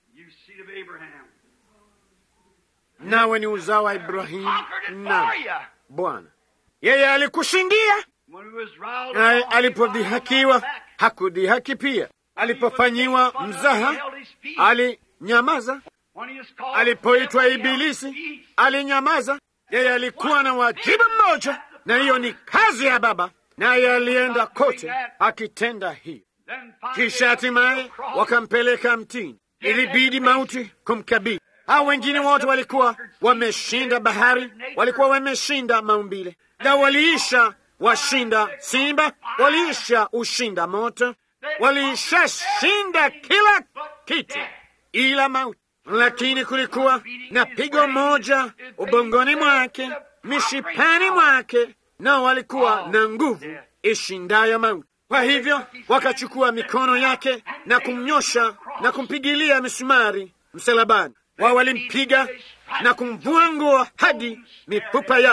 Speaker 1: Nawe ni uzao wa Ibrahimu na Bwana, yeye alikushindia. Naye alipodhihakiwa hakudhihaki pia, alipofanyiwa mzaha alinyamaza, alipoitwa Ibilisi alinyamaza. Yeye alikuwa na wajibu mmoja, na hiyo ni kazi ya Baba, naye alienda kote akitenda hiyo. Kisha hatimaye wakampeleka mtini, ilibidi mauti kumkabili. Hao wengine wote walikuwa wameshinda bahari, walikuwa wameshinda maumbile, na waliisha washinda simba, waliisha ushinda moto, waliisha shinda kila kitu ila mauti. Lakini kulikuwa na pigo moja ubongoni mwake, mishipani mwake, nao walikuwa na nguvu ishindayo mauti. Kwa hivyo wakachukua mikono yake na kumnyosha na kumpigilia misumari msalabani. Wao walimpiga na kumvua nguo hadi mifupa yake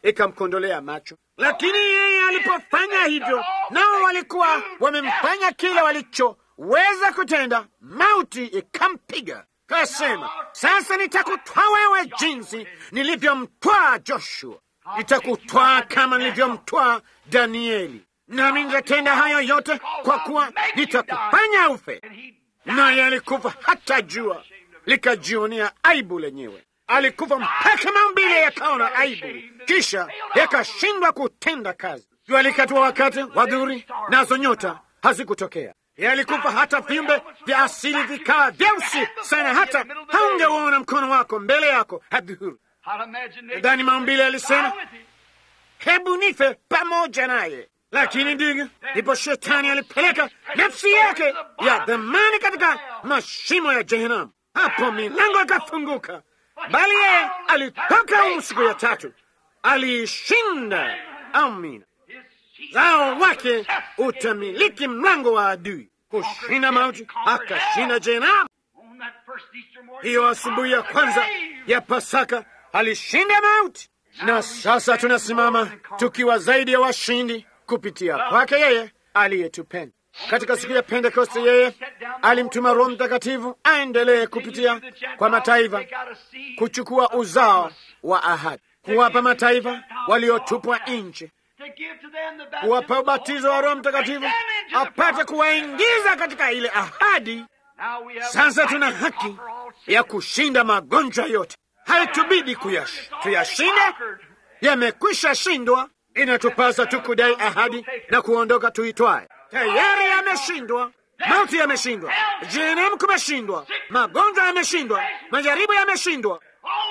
Speaker 1: ikamkondolea macho. Lakini yeye alipofanya hivyo, nao walikuwa wamemfanya kile walichoweza kutenda, mauti ikampiga. Kasema, sasa nitakutwaa wewe jinsi nilivyomtwaa Joshua, nitakutwaa kama nilivyomtwaa Danieli, nami nitatenda hayo yote kwa kuwa nitakufanya ufe. Naye alikufa hata jua likajionea aibu lenyewe. Alikufa mpaka maumbile yakaona aibu, kisha yakashindwa kutenda kazi. Jua likatua wakati wa dhuhuri, nazo nyota hazikutokea. Yalikufa hata viumbe vya asili vikawa vyeusi sana, hata haungeuona mkono wako mbele yako adhuhuri. Nadhani maumbile alisema, hebu nife pamoja naye. Lakini ndiyo ndipo shetani alipeleka nafsi yake ya dhamani katika mashimo ya Jehanamu. Hapo milango ikafunguka, bali yeye alitoka humu siku ya tatu, aliishinda. Amina. Zao wake utamiliki mlango wa adui, kushinda mauti, akashinda Jehanamu. Hiyo asubuhi ya kwanza ya Pasaka alishinda mauti, na sasa tunasimama tukiwa zaidi ya washindi kupitia kwake yeye aliyetupenda. Katika siku ya Pentekoste, yeye alimtuma Roho Mtakatifu aendelee kupitia kwa mataifa kuchukua uzao wa ahadi, kuwapa mataifa waliotupwa nje, kuwapa ubatizo wa Roho Mtakatifu apate kuwaingiza katika ile ahadi. Sasa tuna haki ya kushinda magonjwa yote, haitubidi tuyashinde, yamekwisha shindwa. Inatupasa tu kudai ahadi na kuondoka tuitwaye. Tayari yameshindwa, mauti yameshindwa, jehanamu kumeshindwa, magonjwa yameshindwa, majaribu yameshindwa,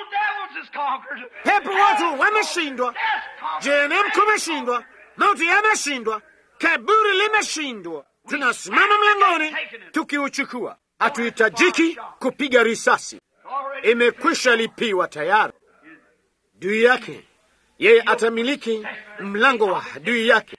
Speaker 1: pepo watu wameshindwa, jehanamu kumeshindwa, mauti yameshindwa, kaburi limeshindwa. Tunasimama mlangoni tukiuchukua, hatuhitajiki kupiga risasi, imekwisha lipiwa tayari. Juu yake yeye atamiliki mlango wa adui yake.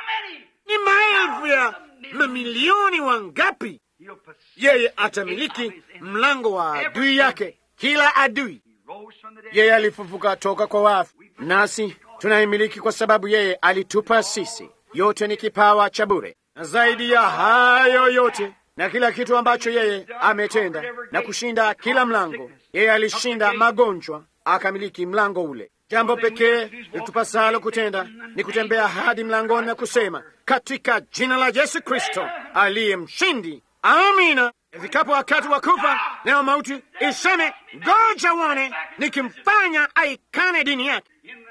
Speaker 1: Ni maelfu ya mamilioni wangapi? Yeye atamiliki mlango wa adui yake, kila adui. Yeye alifufuka toka kwa wafu, nasi tunaimiliki kwa sababu yeye alitupa sisi. Yote ni kipawa cha bure, na zaidi ya hayo yote na kila kitu ambacho yeye ametenda na kushinda kila mlango, yeye alishinda magonjwa, akamiliki mlango ule. Jambo pekee litupasalo kutenda ni kutembea hadi mlangoni na kusema katika jina la Yesu Kristo aliye mshindi, amina. Ifikapo wakati wa kufa, nayo mauti iseme, ngoja uone nikimfanya aikane dini yake.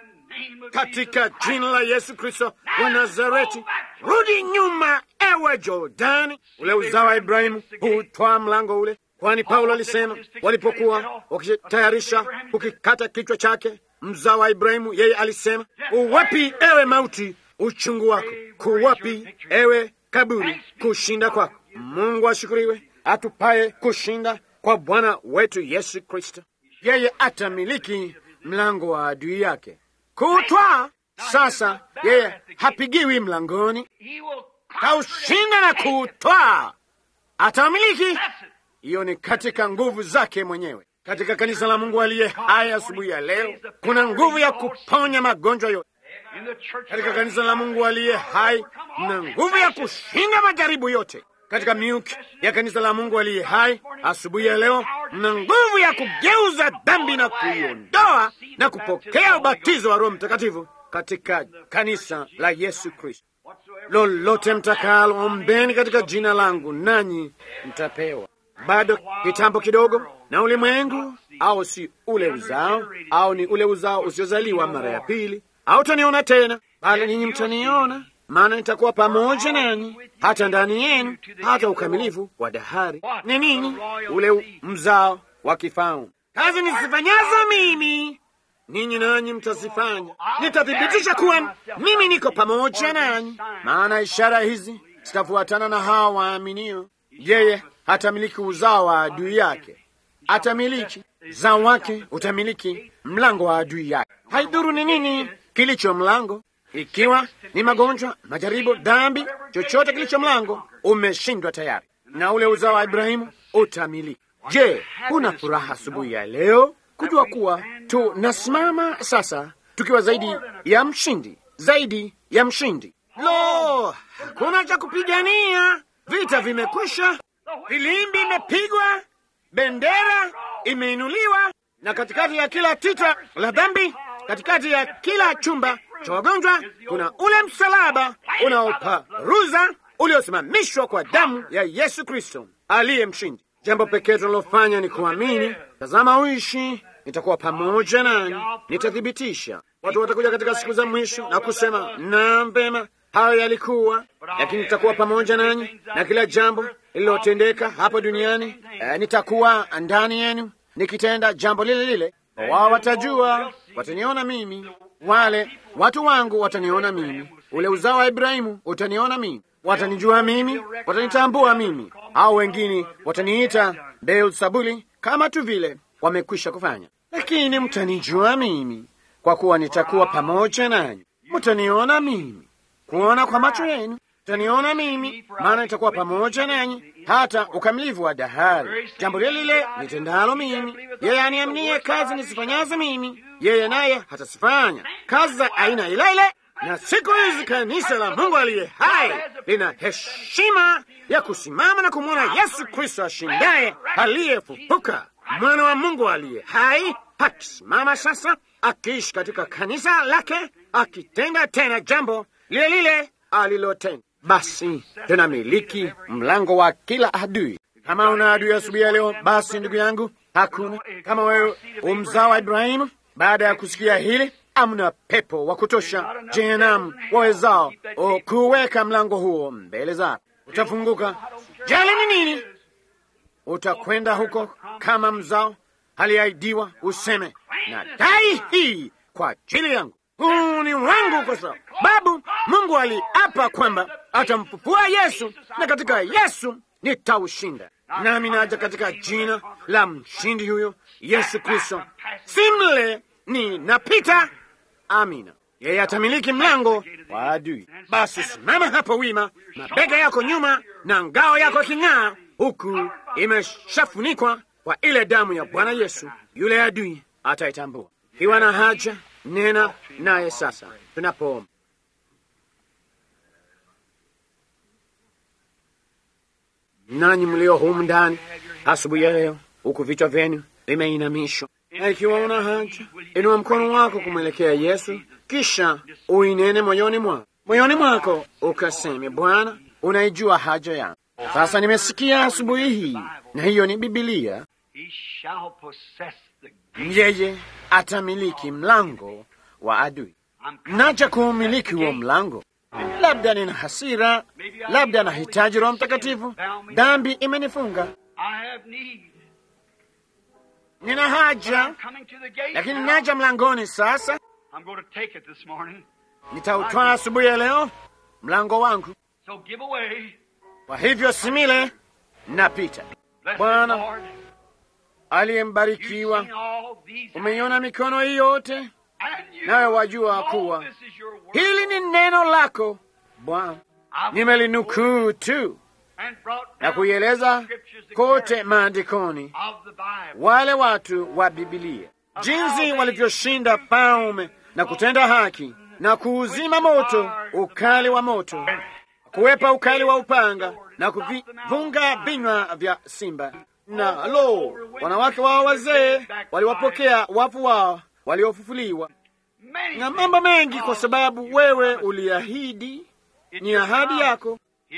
Speaker 1: Katika jina la Yesu Kristo wa Nazareti, rudi nyuma, ewe Jordani. Ule uzao wa Ibrahimu hutwaa mlango ule, kwani Paulo alisema walipokuwa wakitayarisha kukikata kichwa chake mzao wa Ibrahimu, yeye alisema, uwapi ewe mauti uchungu wako? Kuwapi ewe kaburi kushinda kwako? Mungu ashukuriwe, atupaye kushinda kwa Bwana wetu Yesu Kristo. Yeye atamiliki mlango wa adui yake kutwaa. Sasa yeye hapigiwi mlangoni, kaushinda na kuutwaa, atamiliki. Hiyo ni katika nguvu zake mwenyewe. Katika kanisa la Mungu aliye hai asubuhi ya leo kuna nguvu ya kuponya magonjwa yote. Katika kanisa la Mungu aliye hai mna nguvu ya kushinda majaribu yote. Katika miuki ya kanisa la Mungu aliye hai asubuhi ya leo mna nguvu ya kugeuza dhambi na kuiondoa na kupokea ubatizo wa Roho Mtakatifu katika kanisa la Yesu Kristo. Lolote mtakalo ombeni katika jina langu, nanyi mtapewa. Bado kitambo kidogo na ulimwengu, au si ule uzao, au ni ule uzao usiozaliwa mara ya pili, hautaniona tena, bali ninyi mtaniona, maana nitakuwa pamoja nanyi hata ndani yenu, hata ukamilifu wa dahari. Ni nini? Ule mzao wa kifalme. Kazi nisifanyazo mimi ninyi nanyi mtazifanya. Nitathibitisha kuwa mimi niko pamoja nanyi, maana ishara hizi zitafuatana na hawa waaminio. Yeye hatamiliki uzao wa adui yake, atamiliki zao wake, utamiliki mlango wa adui yake. Haidhuru ni nini kilicho mlango, ikiwa ni magonjwa, majaribu, dhambi, chochote kilicho mlango umeshindwa tayari, na ule uzao wa Ibrahimu utamiliki. Je, una furaha asubuhi ya leo kujua kuwa tunasimama sasa tukiwa zaidi ya mshindi, zaidi ya mshindi. Lo, hakuna cha kupigania, vita vimekwisha, filimbi imepigwa, bendera imeinuliwa, na katikati ya kila tita la dhambi, katikati ya kila chumba cha wagonjwa, kuna ule msalaba unaoparuza uliosimamishwa kwa damu ya Yesu Kristo aliye mshindi. Jambo pekee tunalofanya ni kuamini. Tazama uishi, nitakuwa pamoja nanyi, nitathibitisha. Watu watakuja katika siku za mwisho na kusema, naam, vema, hayo yalikuwa, lakini nitakuwa pamoja nanyi na kila jambo lililotendeka hapa duniani. Eh, nitakuwa ndani yenu nikitenda jambo lile lile. Wao watajua, wataniona mimi, wale watu wangu wataniona mimi, ule uzao wa Ibrahimu utaniona mimi, watanijua mimi, watanitambua mimi. Hao wengine wataniita Beelzebuli, kama tu vile wamekwisha kufanya, lakini mtanijua mimi kwa kuwa nitakuwa pamoja nanyi. Mtaniona mimi, kuona kwa macho yenu mtaniona mimi, maana nitakuwa pamoja nanyi hata ukamilifu wa dahari. Jambo lile lile nitendalo mimi, yeye aniaminie, kazi nisifanyazo mimi, yeye naye hatasifanya kazi za aina ile ile. Na siku hizi kanisa la Mungu aliye hai lina heshima ya kusimama na kumwona Yesu Kristo ashindaye, aliyefufuka, mwana wa Mungu aliye hai, akisimama sasa, akiishi katika kanisa lake, akitenda tena jambo lile lile alilotenda. Basi tunamiliki mlango wa kila adui. Kama una adui asubuhi ya leo, basi ndugu yangu, hakuna. Kama wewe umzao wa Ibrahimu, baada ya kusikia hili, amna pepo wa kutosha jehanamu wawezao kuweka mlango huo mbele zako. Utafunguka. Jali ni nini? Utakwenda huko kama mzao aliahidiwa, useme na dai hii kwa ajili yangu huu ni wangu, kwa sababu Mungu aliapa kwamba atamfufua Yesu, na katika Yesu nitaushinda. Nami naja katika jina la mshindi huyo Yesu Kristo, simle ni napita. Amina. Yeye atamiliki mlango wa adui. Basi simama hapo wima, mabega yako nyuma na ngao yako iking'aa, huku imeshafunikwa kwa ile damu ya Bwana Yesu. Yule adui ataitambua. Ikiwa na haja nena naye sasa tunapoomba. Nanyi mlio humu ndani asubuhi ya leo, huku vichwa vyenu vimeinamishwa, na ikiwa una haja, inua mkono wako kumwelekea Yesu, kisha uinene moyoni mwako, moyoni mwako ukaseme, Bwana, unaijua haja yangu. Sasa nimesikia asubuhi hii, na hiyo ni Bibilia. Yeye atamiliki mlango wa adui. Naja kuumiliki huo mlango. Labda nina hasira, labda nahitaji Roho Mtakatifu, dhambi imenifunga, nina haja, lakini naja mlangoni sasa. Nitautwaa asubuhi ya leo mlango wangu, kwa hivyo simile napita. Bwana aliyembarikiwa, umeiona mikono hii yote, nawe wajua kuwa hili ni neno lako Bwana. Nimelinukuu tu na kuieleza kote maandikoni wale watu wa Bibilia, jinsi walivyoshinda paume na kutenda haki na kuuzima moto ukali wa moto, kuwepa ukali wa upanga na kuvivunga vinywa vya simba na lo, wanawake wao wazee waliwapokea wafu wao waliofufuliwa, na mambo mengi, kwa sababu wewe uliahidi, ni ahadi yako,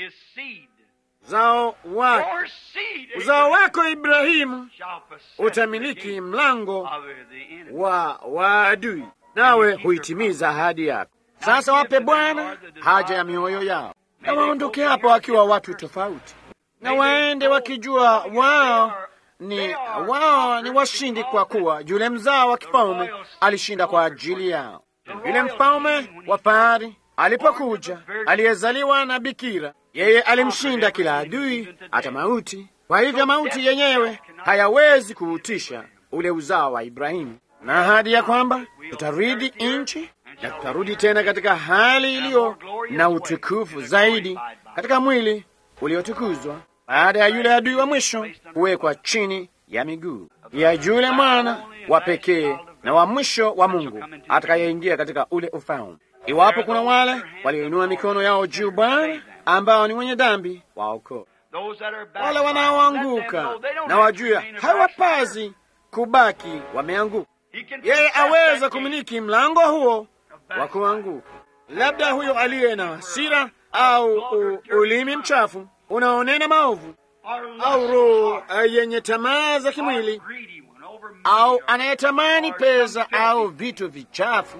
Speaker 1: uzao wako, uzao wako Ibrahimu utamiliki mlango wa waadui, nawe huitimiza ahadi yako. Sasa wape Bwana haja ya mioyo yao, na waondoke hapo wakiwa watu tofauti na waende wakijua wao ni wao ni washindi, kwa kuwa yule mzao wa kifalme alishinda kwa ajili yao. Yule mfalme wa fahari alipokuja, aliyezaliwa na bikira, yeye alimshinda kila adui, hata mauti. Kwa hivyo mauti yenyewe hayawezi kuutisha ule uzao wa Ibrahimu, na ahadi ya kwamba tutarudi nchi na tutarudi tena katika hali iliyo na utukufu zaidi, katika mwili uliotukuzwa baada ya yule adui wa mwisho kuwekwa chini ya miguu ya yule mwana wa pekee na wa mwisho wa Mungu atakayeingia katika ule ufalme. Iwapo kuna wale walioinua mikono yao juu, Bwana, ambao ni wenye dhambi, waokoe wale wanaoanguka na wajua hawapazi kubaki wameanguka. Yeye aweza kumiliki mlango huo wa kuanguka. Labda huyo aliye na hasira au u, ulimi mchafu unaonena maovu au roho yenye tamaa za kimwili au anayetamani pesa au vitu vichafu,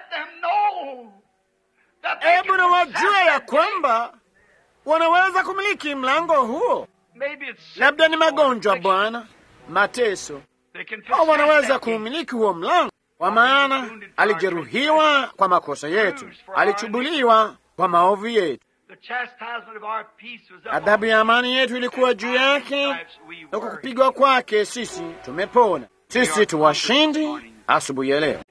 Speaker 1: hebu na wajua ya kwamba wanaweza kumiliki mlango huo. Labda ni magonjwa, Bwana, mateso, au wanaweza kumiliki huo mlango, kwa maana alijeruhiwa kwa makosa yetu, alichubuliwa kwa maovu yetu, adhabu ya amani yetu ilikuwa juu yake, na kwa kupigwa kwake sisi tumepona. Sisi tuwashindi asubuhi ya leo.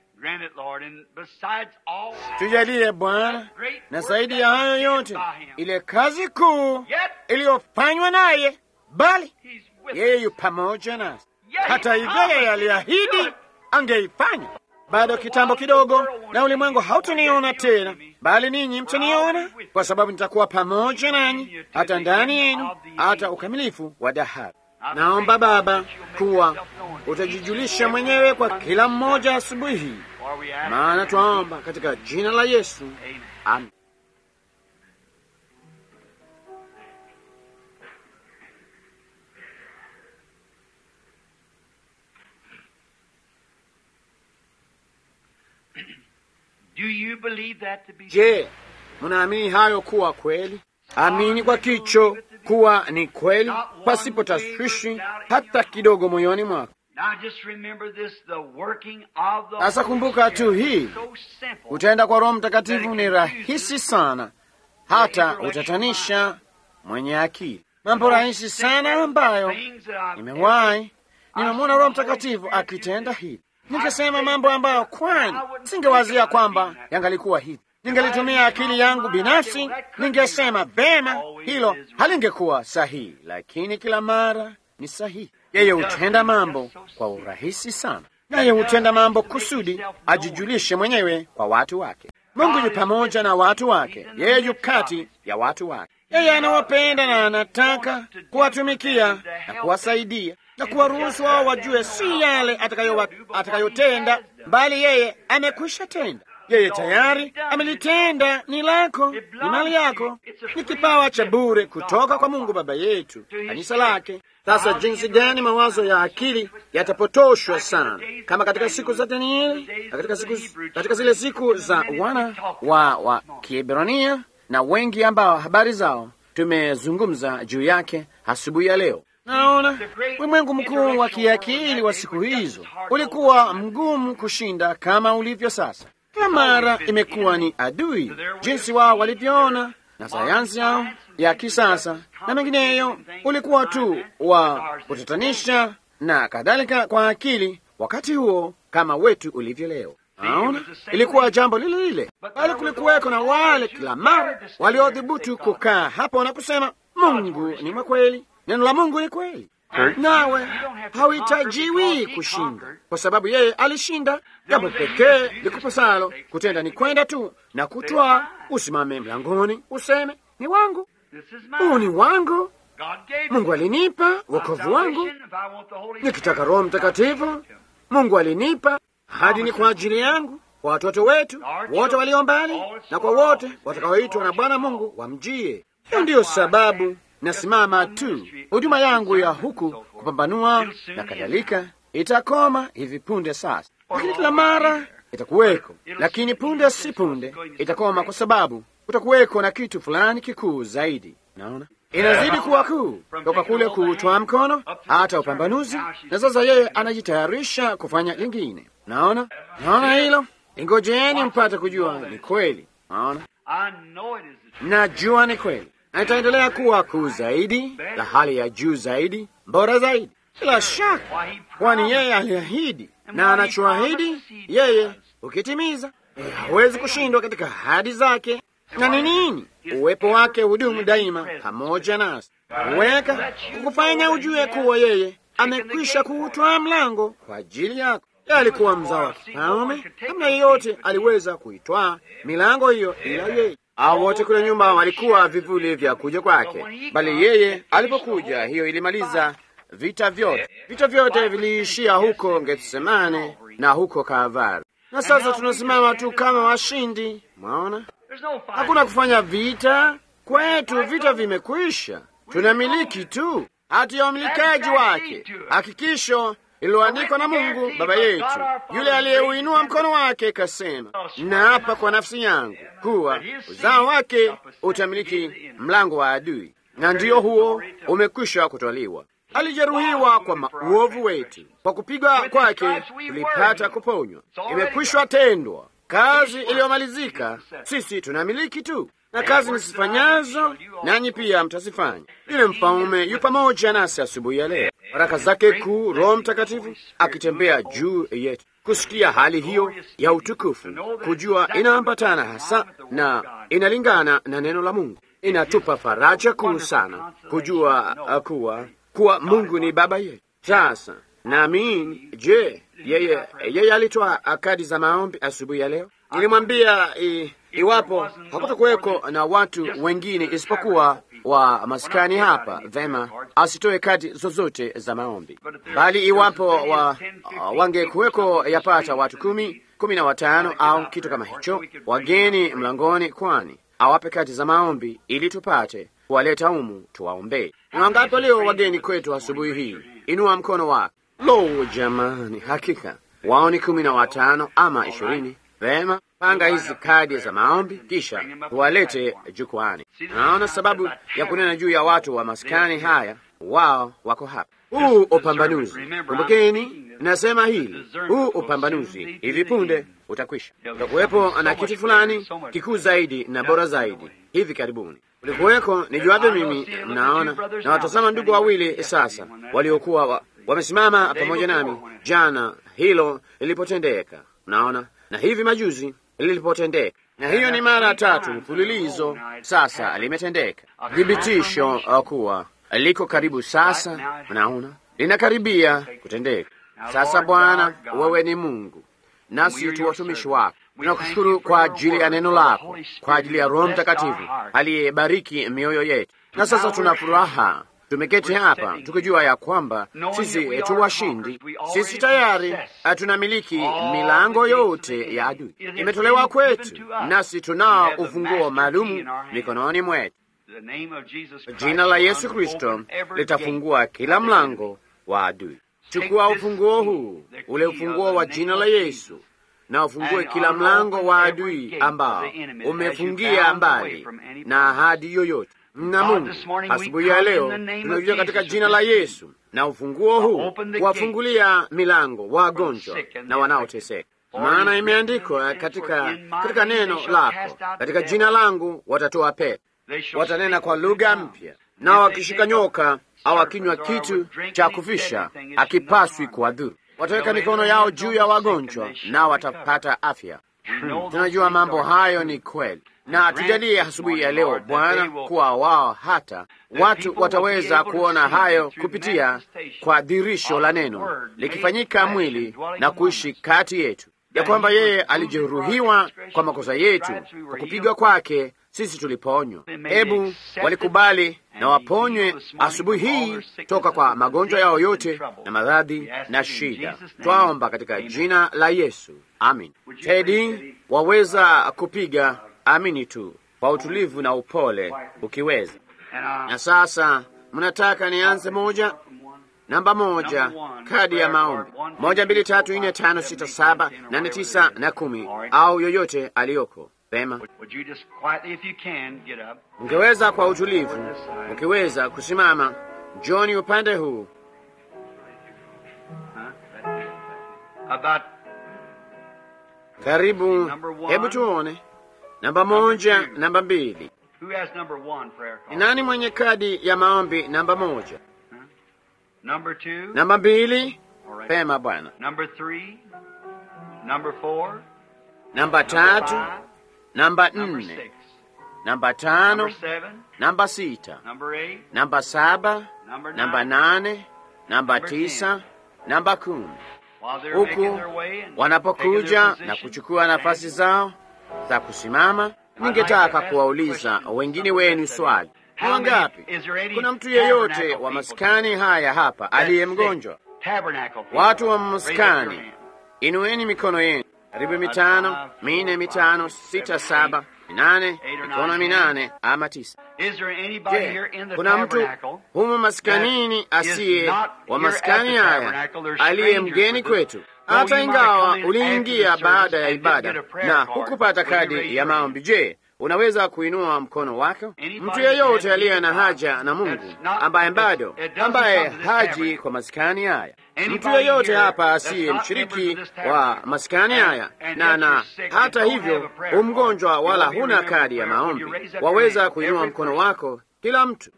Speaker 1: Tujalie Bwana, na zaidi ya hayo yote, ile kazi kuu iliyofanywa naye, bali yeye yu pamoja nasi. Hata hivyo, yeye aliahidi angeifanya. Bado kitambo kidogo, na ulimwengu hautaniona tena, bali ninyi mtaniona, kwa sababu nitakuwa pamoja nanyi hata ndani yenu, hata ukamilifu wa dahari. Naomba Baba kuwa utajijulisha mwenyewe kwa kila mmoja asubuhi hii, maana twaomba katika jina la Yesu, amen. Je, mnaamini hayo kuwa kweli? Amini kwa kicho kuwa ni kweli, pasipo tashwishi hata kidogo moyoni mwako. Sasa kumbuka tu hii, utaenda kwa Roho Mtakatifu ni rahisi sana, hata utatanisha mwenye akili. Mambo rahisi sana ambayo nimewahi nimemwona Roho Mtakatifu akitenda hivi. Ningesema mambo ambayo kwani singewazia kwamba yangalikuwa hivi. Ningelitumia akili yangu binafsi, ningesema vema, hilo halingekuwa sahihi, lakini kila mara ni sahihi. Yeye hutenda mambo kwa urahisi sana, naye hutenda mambo kusudi ajijulishe mwenyewe kwa watu wake. Mungu yu pamoja na watu wake, yeye yu kati ya watu wake. Yeye anawapenda na anataka kuwatumikia na kuwasaidia na kuwaruhusu wao wajue si yale atakayotenda, bali yeye amekwisha tenda. Yeye tayari amelitenda. Ni lako, ni mali yako, ni kipawa cha bure kutoka kwa Mungu Baba yetu, kanisa lake. Sasa jinsi gani mawazo ya akili yatapotoshwa sana, kama katika siku za Danieli na katika, siku, katika zile siku za wana wa, wa Kiebrania na wengi ambao habari zao tumezungumza juu yake asubuhi ya leo. Naona ulimwengu mkuu wa kiakili wa siku hizo ulikuwa mgumu kushinda kama ulivyo sasa. Kila mara imekuwa ni adui, jinsi wao walivyoona na sayansi yao ya kisasa na mengineyo, ulikuwa tu wa kutatanisha na kadhalika kwa akili wakati huo kama wetu ulivyo leo. Naona ilikuwa jambo lile lile, bali kulikuweko na wale kila mara waliodhubutu kukaa hapo na kusema Mungu ni mwakweli, neno la Mungu ni kweli, nawe hauhitajiwi kushinda kwa sababu yeye alishinda. Jambo pekee likupasalo kutenda ni kwenda tu na kutwaa, usimame mlangoni useme ni wangu, huu ni wangu, Mungu alinipa wokovu wangu. Nikitaka Roho Mtakatifu, Mungu alinipa hadi ni kwa ajili yangu, kwa watoto wetu wote walio mbali na kwa wote watakaoitwa na Bwana Mungu wamjie. Hiyo ndiyo sababu nasimama tu. Huduma yangu ya huku kupambanua na kadhalika itakoma hivi punde sasa, lakini kila mara itakuweko, lakini punde si punde itakoma, kwa sababu kutakuweko na kitu fulani kikuu zaidi. Naona inazidi kuwa kuu toka kule kuutwa mkono hata upambanuzi, na sasa yeye anajitayarisha kufanya lingine. Naona, naona hilo. Ingojeeni mpate kujua ni kweli. Naona, najua ni kweli na itaendelea kuwa kuu zaidi, la hali ya juu zaidi, bora zaidi, bila shaka, kwani yeye aliahidi, na anachoahidi yeye ukitimiza, hawezi kushindwa katika ahadi zake. Na ni nini? Uwepo wake hudumu daima pamoja nasi, huweka kukufanya ujue kuwa yeye amekwisha kuutwaa mlango kwa ajili yako. Yeye alikuwa mzao wa kifalme, hamna yeyote aliweza kuitwaa milango hiyo ila yeye. Hao wote kule nyumba walikuwa vivuli vya kuja kwake, bali yeye alipokuja, hiyo ilimaliza vita vyote. Vita vyote viliishia huko Getsemane na huko Kalvari, na sasa tunasimama tu kama washindi. Mwaona, hakuna kufanya vita kwetu, vita vimekwisha. Tunamiliki tu hati ya umilikaji wake, hakikisho ililoandikwa na Mungu Baba yetu, yule aliyeuinua mkono wake kasema, naapa kwa nafsi yangu kuwa uzao wake utamiliki mlango wa adui, na ndiyo huo umekwisha kutwaliwa. Alijeruhiwa kwa uovu wetu, kwa kupigwa kwake tulipata kuponywa. Imekwisha tendwa, kazi iliyomalizika. Sisi tunamiliki tu na kazi nisifanyazo nanyi pia mtazifanya. Yule mfalme yu pamoja nasi asubuhi ya leo, baraka zake kuu, Roho Mtakatifu akitembea juu yetu, kusikia hali hiyo ya utukufu, kujua inaambatana hasa na inalingana na neno la Mungu. Inatupa faraja kuu sana kujua kuwa kuwa Mungu ni baba yetu. Sasa naamini, je, yeye yeye alitoa kadi za maombi asubuhi ya leo? Nilimwambia iwapo hakutakuweko na watu wengine isipokuwa wa maskani hapa, vema asitoe kadi zozote za maombi, bali iwapo wa, wangekuweko yapata watu kumi kumi na watano au kitu kama hicho, wageni mlangoni, kwani awape kadi za maombi ili tupate kuwaleta humu tuwaombee. Ni wangapi leo wageni kwetu asubuhi hii? Inua mkono wako. Lo, jamani, hakika wao ni kumi na watano ama ishirini. Vema, panga hizi kadi za maombi kisha tuwalete jukwani. Naona sababu ya kunena juu ya watu wa maskani haya, wao wako hapa. Huu upambanuzi, kumbukeni, nasema hili, huu upambanuzi hivi punde utakwisha. Utakuwepo na kitu fulani kikuu zaidi na bora zaidi hivi karibuni ulikuweko. Nijuavyo mimi, mnaona na watazama ndugu wawili sasa waliokuwa wa, wamesimama pamoja nami jana hilo lilipotendeka, mnaona na hivi majuzi lilipotendeka, na hiyo ni mara tatu mfululizo sasa limetendeka, thibitisho kuwa liko karibu sasa. Mnaona linakaribia kutendeka sasa. Bwana, wewe ni Mungu nasi tu watumishi wako. Tunakushukuru kwa ajili ya neno lako, kwa ajili ya Roho Mtakatifu aliyebariki mioyo yetu, na sasa tuna furaha tumeketi hapa tukijua ya kwamba sisi tu washindi, sisi tayari tunamiliki milango yote ya adui, imetolewa kwetu, nasi tunao ufunguo maalumu mikononi mwetu. Jina la Yesu Kristo litafungua kila mlango wa adui. Chukua ufunguo huu, ule ufunguo wa jina la Yesu, na ufungue kila mlango wa adui ambao umefungia mbali na ahadi yoyote na Mungu asubuhi ya leo tunakuja katika jina la Yesu na ufunguo huu kuwafungulia milango wagonjwa na wanaoteseka, maana imeandikwa katika, katika neno lako, katika jina langu watatoa pepo, watanena kwa lugha mpya, nao wakishika nyoka au akinywa kitu cha kufisha akipaswi kuwadhuru, wataweka mikono yao juu ya wagonjwa nao watapata afya. Hmm, tunajua mambo hayo ni kweli na tujalie asubuhi ya leo Bwana, kuwa wao hata watu wataweza kuona hayo kupitia kwa dhirisho la neno likifanyika mwili na kuishi kati yetu, ya kwamba yeye alijeruhiwa kwa makosa yetu, kwa kupigwa kwake sisi tuliponywa. Hebu walikubali na waponywe asubuhi hii toka kwa magonjwa yao yote na maradhi na shida. Twaomba katika jina la Yesu, amin. Tedi, waweza kupiga amini tu kwa utulivu na upole ukiweza. Na sasa mnataka nianze moja namba moja, kadi ya maombi moja, mbili, tatu, nne, tano, sita, saba, nane, tisa na kumi, au yoyote aliyoko pema. Mngeweza kwa utulivu, mkiweza kusimama, Johni upande huu karibu. Hebu tuone namba moja, namba mbili. Ni nani mwenye kadi ya maombi namba moja? Namba mbili. Pema bwana. Namba tatu, namba nne, namba tano, namba sita, namba saba, namba nane, namba tisa, namba kumi. huku wanapokuja na kuchukua nafasi zao za kusimama. Ningetaka kuwauliza wengine wenu swali, ni wangapi? Kuna mtu yeyote wa maskani haya hapa aliye mgonjwa? Watu wa maskani, inueni mikono yenu. Karibu mitano, minne, mitano, sita, saba, minane, mikono minane ama tisa. Je, kuna mtu humu maskanini asiye wa maskani haya aliye mgeni kwetu? Hata ingawa uliingia baada ya ibada na hukupata kadi ya maombi, je, unaweza kuinua mkono wako? Mtu yeyote aliye na haja na Mungu ambaye bado ambaye haji kwa maskani haya, mtu yeyote hapa asiye mshiriki wa maskani haya na na hata hivyo umgonjwa wala huna kadi ya maombi, waweza kuinua mkono wako. Kila mtu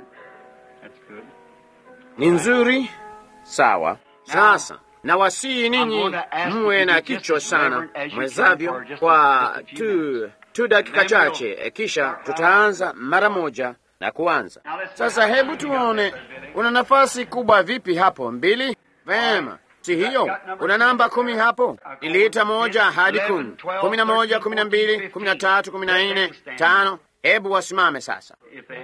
Speaker 1: ni nzuri, sawa. Sasa na wasii ninyi mwe na kichwa sana mwezavyo kwa tu tu dakika chache, kisha tutaanza mara moja na kuanza sasa. Hebu tuone, una nafasi kubwa vipi hapo? Mbili. Vema, si hiyo? Una namba kumi hapo, iliita moja hadi kumi, kumi na moja, kumi na mbili, kumi na tatu, kumi na nne, tano. Hebu wasimame sasa.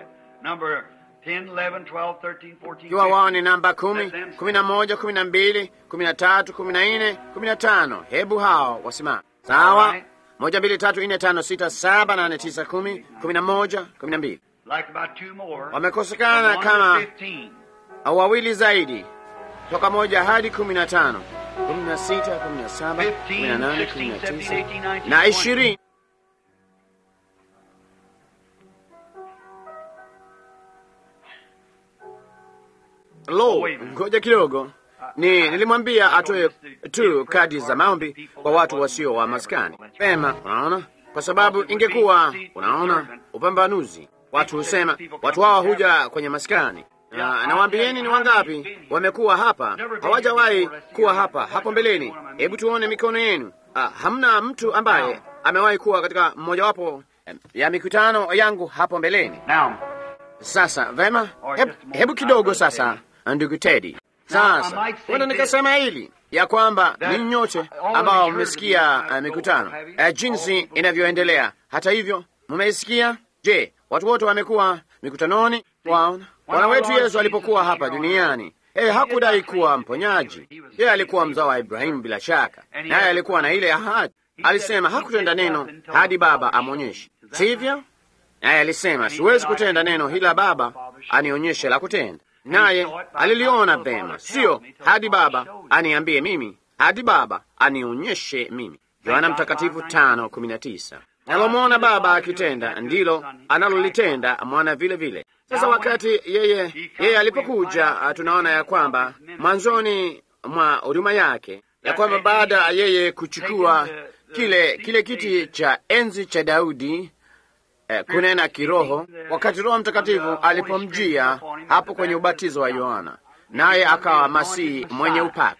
Speaker 1: Ikiwa wao ni namba kumi, kumi na moja, kumi na mbili, kumi na tatu, kumi na nne, kumi na tano, hebu hao wasimame. Sawa. Moja, mbili, tatu, nne, tano, sita, saba, nane, tisa, kumi, kumi na moja, kumi na mbili. Wamekosekana kama wawili zaidi, toka moja hadi kumi na tano, kumi na sita, kumi na saba, kumi na nane, kumi na tisa na ishirini. Lo, ngoja kidogo. Ni nilimwambia atoe tu kadi za maombi kwa watu wasio wa maskani. Pema, unaona, kwa sababu ingekuwa, unaona, upambanuzi. Watu husema watu hawa huja kwenye maskani na nawaambieni, ni wangapi wamekuwa hapa, hawajawahi kuwa hapa hapo mbeleni? Hebu tuone mikono yenu. Ah, hamna mtu ambaye amewahi kuwa katika mmojawapo ya mikutano yangu hapo mbeleni. Sasa vema, hebu, hebu kidogo sasa, ndugu Teddy. Sasa huenda nikasema hili ya kwamba ninyi nyote ambao mmesikia uh, mikutano uh, jinsi inavyoendelea. Hata hivyo mmeisikia. Je, watu wote wamekuwa mikutanoni? Waona, Bwana wetu Yesu alipokuwa hapa duniani, yeye hakudai kuwa mponyaji. Yeye alikuwa mzao wa Ibrahimu bila shaka, naye alikuwa na ile ahadi. Alisema hakutenda neno hadi Baba amwonyeshe, sivyo? Naye alisema siwezi kutenda neno ila Baba anionyeshe la kutenda naye aliliona vema, sio hadi Baba aniambie mimi, hadi Baba anionyeshe mimi. Yohana Mtakatifu tano kumi na tisa. Nalomwona Baba akitenda ndilo analolitenda mwana vile vile. Sasa wakati yeye yeye alipokuja, tunaona ya kwamba mwanzoni mwa huduma yake ya kwamba baada ya yeye kuchukua kile kile kiti cha enzi cha Daudi Eh, kunena kiroho wakati Roho Mtakatifu alipomjia hapo kwenye ubatizo wa Yohana, naye akawa Masihi mwenye upako.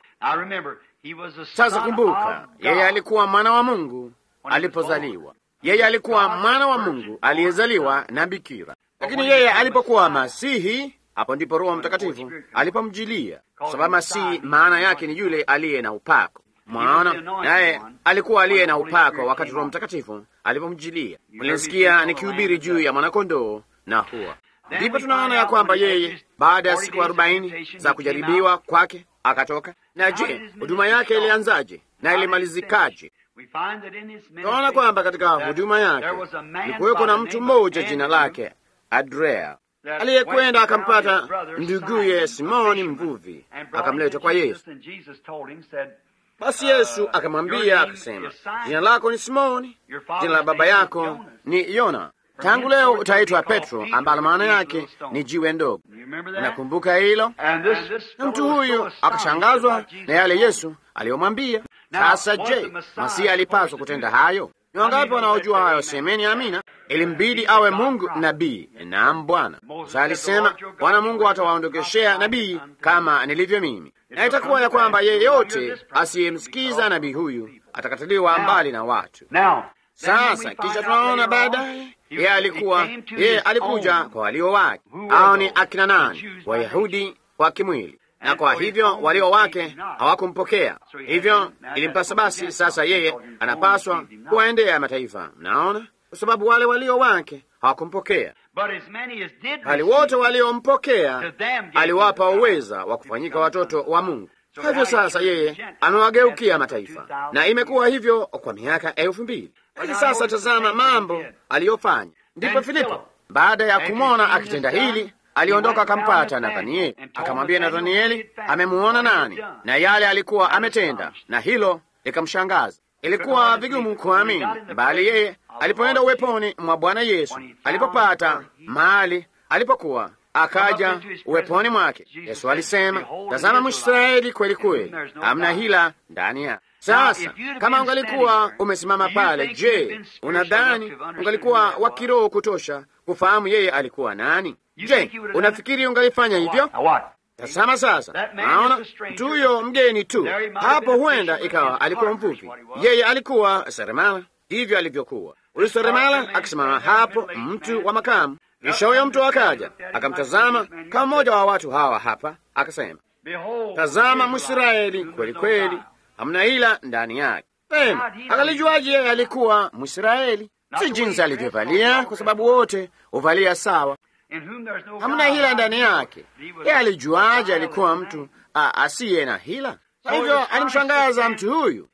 Speaker 1: Sasa kumbuka, yeye alikuwa mwana wa Mungu alipozaliwa. Yeye alikuwa mwana wa Mungu aliyezaliwa na bikira, lakini yeye alipokuwa Masihi, hapo ndipo Roho Mtakatifu alipomjilia, kwa sababu Masihi maana yake ni yule aliye na upako. Mwaona, naye alikuwa aliye na upako wakati Roho Mtakatifu alipomjilia. Mlinisikia nikihubiri juu ya mwanakondoo na hua. Ndipo tunaona ya kwamba yeye baada ya siku arobaini za kujaribiwa kwake akatoka. Na je, huduma yake ilianzaje na ilimalizikaje? Tunaona kwamba katika huduma yake likuweko na mtu mmoja jina lake Andrea aliyekwenda akampata nduguye Simoni mvuvi akamleta kwa Yesu. Basi Yesu akamwambia akasema, jina lako ni Simoni, jina la baba yako ni Yona. Tangu leo utaitwa Petro, ambalo maana yake ni jiwe ndogo. Nakumbuka hilo. Na mtu huyu akashangazwa na yale Yesu aliyomwambia. Sasa je, Masihi alipaswa kutenda hayo? Ni wangapi wanaojua hayo? Semeni amina. Ilimbidi awe Mungu nabii. Naam, Bwana Musa alisema, Bwana Mungu atawaondokeshea nabii kama nilivyo mimi, na itakuwa ya kwamba yeyote asiyemsikiza nabii huyu atakatiliwa mbali na watu. Sasa kisha tunaona baadaye yeye alikuwa yeye alikuja kwa walio wake, au ni akina nani? Wayahudi wa kimwili. na kwa hivyo walio wake hawakumpokea. Hivyo ilimpasa basi, sasa yeye anapaswa kuwaendea mataifa, mnaona, kwa sababu wale walio wake hawakumpokea, bali wote waliompokea aliwapa uweza wa kufanyika watoto wa Mungu. Hivyo sasa yeye amewageukia mataifa, na imekuwa hivyo kwa miaka elfu mbili. Basi sasa tazama mambo aliyofanya. Ndipo Filipo baada ya kumwona akitenda hili aliondoka akampata Nathanieli, akamwambia Nathanieli amemuona nani na yale alikuwa ametenda, na hilo likamshangaza. Ilikuwa vigumu kuamini, bali yeye alipoenda uweponi mwa Bwana Yesu, alipopata mahali alipokuwa, akaja uweponi mwake, Yesu alisema, tazama Mwisraeli kweli kweli, hamna hila ndani yake. Sasa kama ungalikuwa umesimama pale, je, unadhani ungalikuwa wa kiroho kutosha kufahamu yeye alikuwa nani? Je, unafikiri ungalifanya hivyo? Tazama sasa, naona mtu huyo mgeni tu hapo, huenda ikawa alikuwa mvuvi, yeye alikuwa seremala, hivyo alivyokuwa huyu seremala akisimama hapo, mtu wa makamu. Kisha huyo mtu akaja akamtazama kama mmoja wa watu hawa hapa, akasema, tazama Mwisraeli kweli kweli, hamna ila ndani yake. Pema, akalijuaje yeye alikuwa Mwisraeli? Si jinsi alivyovalia, kwa sababu wote huvalia sawa hamna hila ndani yake. Yeye alijuaje alikuwa mtu asiye na hila? Kwa hivyo alimshangaza mtu huyu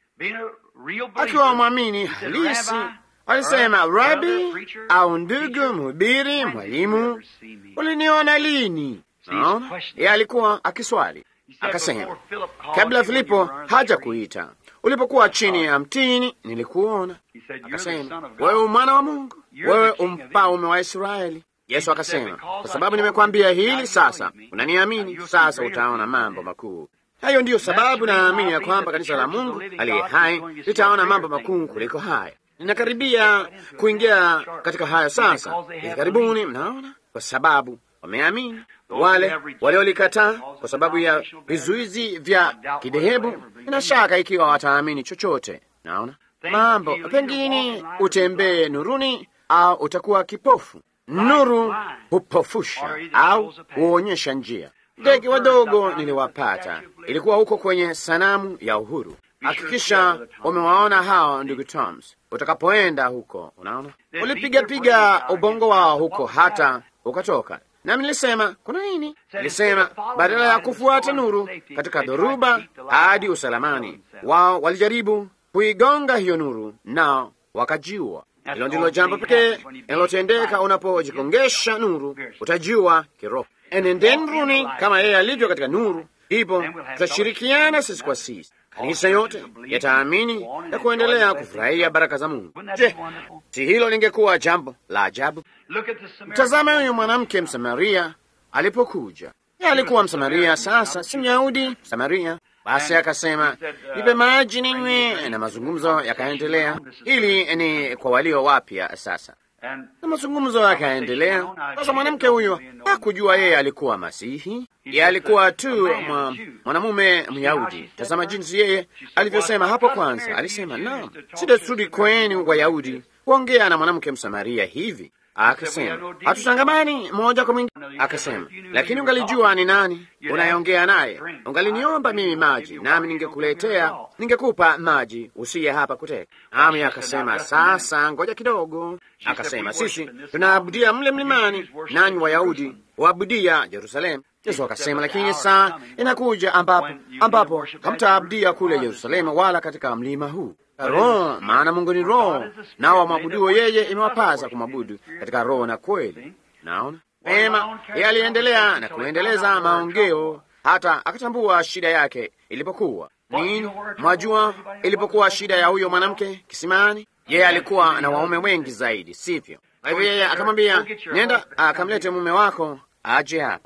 Speaker 1: akiwa mwamini halisi. Alisema, Rabi au ndugu mhubiri, mwalimu, uliniona lini? Naona yeye alikuwa akiswali, akasema, kabla Filipo haja kuita, ulipokuwa chini ya mtini nilikuona. Akasema, wewe mwana wa Mungu, wewe umfalme wa Israeli. Yesu akasema, kwa sababu nimekwambia hili sasa, unaniamini sasa, utaona mambo makuu. Hayo ndiyo sababu naamini ya kwamba kanisa la Mungu aliye hai litaona mambo makuu kuliko haya. Ninakaribia kuingia katika haya sasa hivi karibuni, mnaona, kwa sababu wameamini. Wale waliolikataa kwa sababu ya vizuizi vya kidhehebu, ina shaka ikiwa wataamini chochote. Naona mambo pengine utembee nuruni au utakuwa kipofu. Nuru hupofusha au huonyesha njia. Ndege wadogo niliwapata, ilikuwa huko kwenye sanamu ya Uhuru. Hakikisha umewaona hao ndugu Toms utakapoenda huko. Unaona, ulipigapiga ubongo wao huko hata ukatoka. Nami nilisema kuna nini? Nilisema badala ya kufuata nuru katika dhoruba hadi usalamani, wao walijaribu kuigonga hiyo nuru, nao wakajiua. Hilo ndilo jambo pekee linalotendeka unapojikongesha nuru, utajua kiroho. Enendeni nuruni kama yeye alivyo katika nuru, ndipo tutashirikiana sisi kwa sisi. Kanisa yote yataamini na kuendelea kufurahia baraka za Mungu. Je, si hilo lingekuwa jambo la ajabu? Mtazame huyu mwanamke Msamaria alipokuja. Yeye alikuwa Msamaria, sasa si Myahudi, Msamaria. Basi akasema nipe maji ninywe, na mazungumzo yakaendelea. Ili ni kwa walio wapya sasa, na mazungumzo yakaendelea. Sasa mwanamke huyo hakujua yeye alikuwa Masihi, yeye alikuwa tu mwanamume Myahudi. Tazama jinsi yeye alivyosema hapo kwanza. Alisema, naam, si desturi kwenu Wayahudi kuongea na mwanamke Msamaria hivi. Akasema hatutangamani moja kwa mwingine. Akasema lakini ungalijua ni nani unayeongea naye, ungaliniomba mimi maji, nami ningekuletea, ningekupa maji, usiye hapa kuteka. Nami akasema sasa, ngoja kidogo. Akasema sisi tunaabudia mle mlimani, nanyi Wayahudi waabudia Yerusalemu. Yesu akasema lakini saa inakuja ambapo ambapo hamtaabudia kule Yerusalemu wala katika mlima huu Roho, maana Mungu ni Roho, nao wamwabuduo yeye imewapasa kumwabudu katika roho na kweli. Naona pema, yeye aliendelea na kuendeleza maongeo hata akatambua shida yake ilipokuwa nini. Mwajua ilipokuwa shida ya huyo mwanamke kisimani, yeye alikuwa na waume wengi zaidi, sivyo? Kwa hivyo yeye akamwambia, nenda akamlete mume wako aje hapa.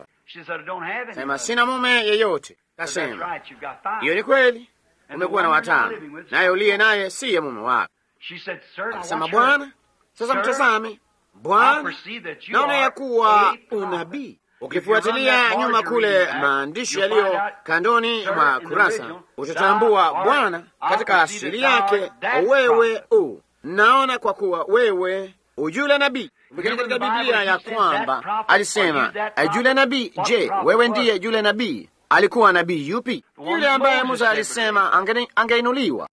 Speaker 1: Sema sina mume yeyote. Kasema hiyo ni kweli umekuwa na watano, naye uliye naye siye mume wako. Akasema, Bwana, sasa mtazame Bwana, naona ya kuwa unabii. Ukifuatilia nyuma kule maandishi yaliyo kandoni mwa kurasa, utatambua Bwana katika asili yake wewe u naona, kwa kuwa wewe ujule nabii Ukini katika Biblia ya kwamba alisema yule nabii. Je, wewe ndiye yule nabii alikuwa nabii yupi? Yule ambaye Musa alisema ange- angeinuliwa.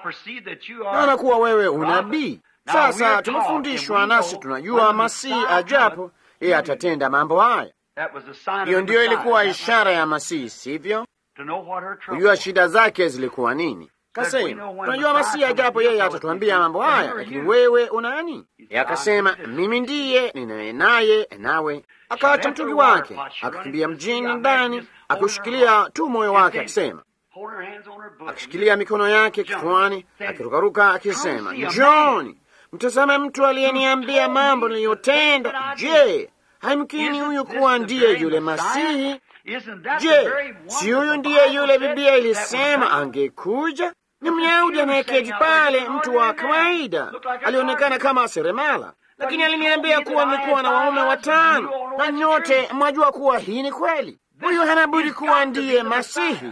Speaker 1: Naona kuwa wewe unabii. Sasa tumefundishwa nasi tunajua Masihi ajapo yeye atatenda mambo haya. Hiyo ndiyo ilikuwa ishara ya Masihi, sivyo? Kujua shida zake zilikuwa nini. Kasema tunajua Masihi ajapo yeye atatuambia mambo haya, lakini wewe unani? Yeye akasema mimi ndiye ninaye naye, nawe akaacha mtungi wake akakimbia mjini ndani, akiushikilia tu moyo wake, akisema akishikilia mikono yake kifuani, akirukaruka akisema, njoni mtazame mtu aliyeniambia mambo niliyotenda. Je, haimkini huyu kuwa ndiye yule Masihi? Je, si huyu ndiye yule Biblia ilisema angekuja? Ni Myahudi anayeketi pale, mtu wa kawaida, alionekana kama seremala, lakini aliniambia kuwa nilikuwa na waume watano, na nyote mwajua kuwa hii ni kweli. Huyu hana budi kuwa ndiye Masihi,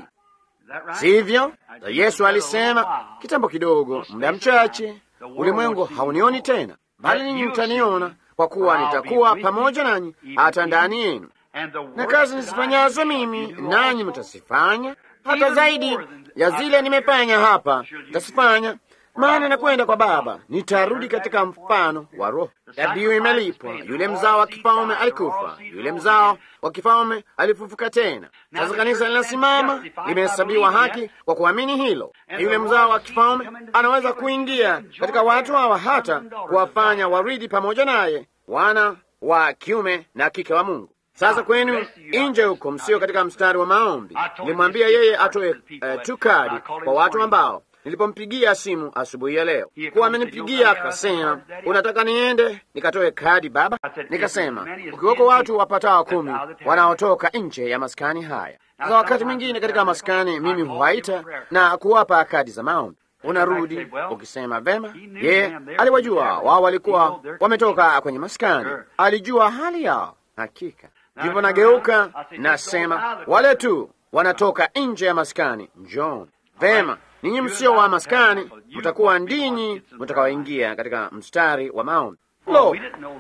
Speaker 1: sivyo? Na Yesu alisema kitambo kidogo, muda mchache, ulimwengu haunioni tena, bali ninyi mtaniona, kwa kuwa nitakuwa pamoja nanyi hata ndani yenu na kazi nizifanyazo mimi nanyi mtasifanya, hata zaidi ya zile nimefanya hapa mtasifanya, maana nakwenda kwa Baba. Nitarudi katika mfano wa Roho. Dhabihu imelipwa, yule mzao wa kifalme alikufa, yule mzao wa kifalme alifufuka tena. Sasa kanisa linasimama, limehesabiwa haki kwa kuamini hilo. Na yule mzao wa kifalme anaweza kuingia katika watu hawa, hata kuwafanya waridi pamoja naye, wana wa kiume na kike wa Mungu. Sasa kwenu nje huko, msio katika mstari wa maombi. Nilimwambia yeye atoe uh, tu kadi kwa watu ambao nilipompigia simu asubuhi ya leo, kuwa amenipigia akasema, unataka niende nikatoe kadi baba? Nikasema ukiweko watu wapatao kumi wanaotoka nje ya maskani haya. Sasa wakati mwingine katika maskani mimi huwaita na kuwapa kadi za maombi unarudi ukisema vema. Yeye aliwajua wao, walikuwa wametoka kwenye maskani, alijua hali yao hakika Ndipo nageuka nasema, wale tu wanatoka nje ya maskani, njoni. Vema, ninyi msio wa maskani mtakuwa ndinyi mtakaoingia katika mstari wa maombi. Lo,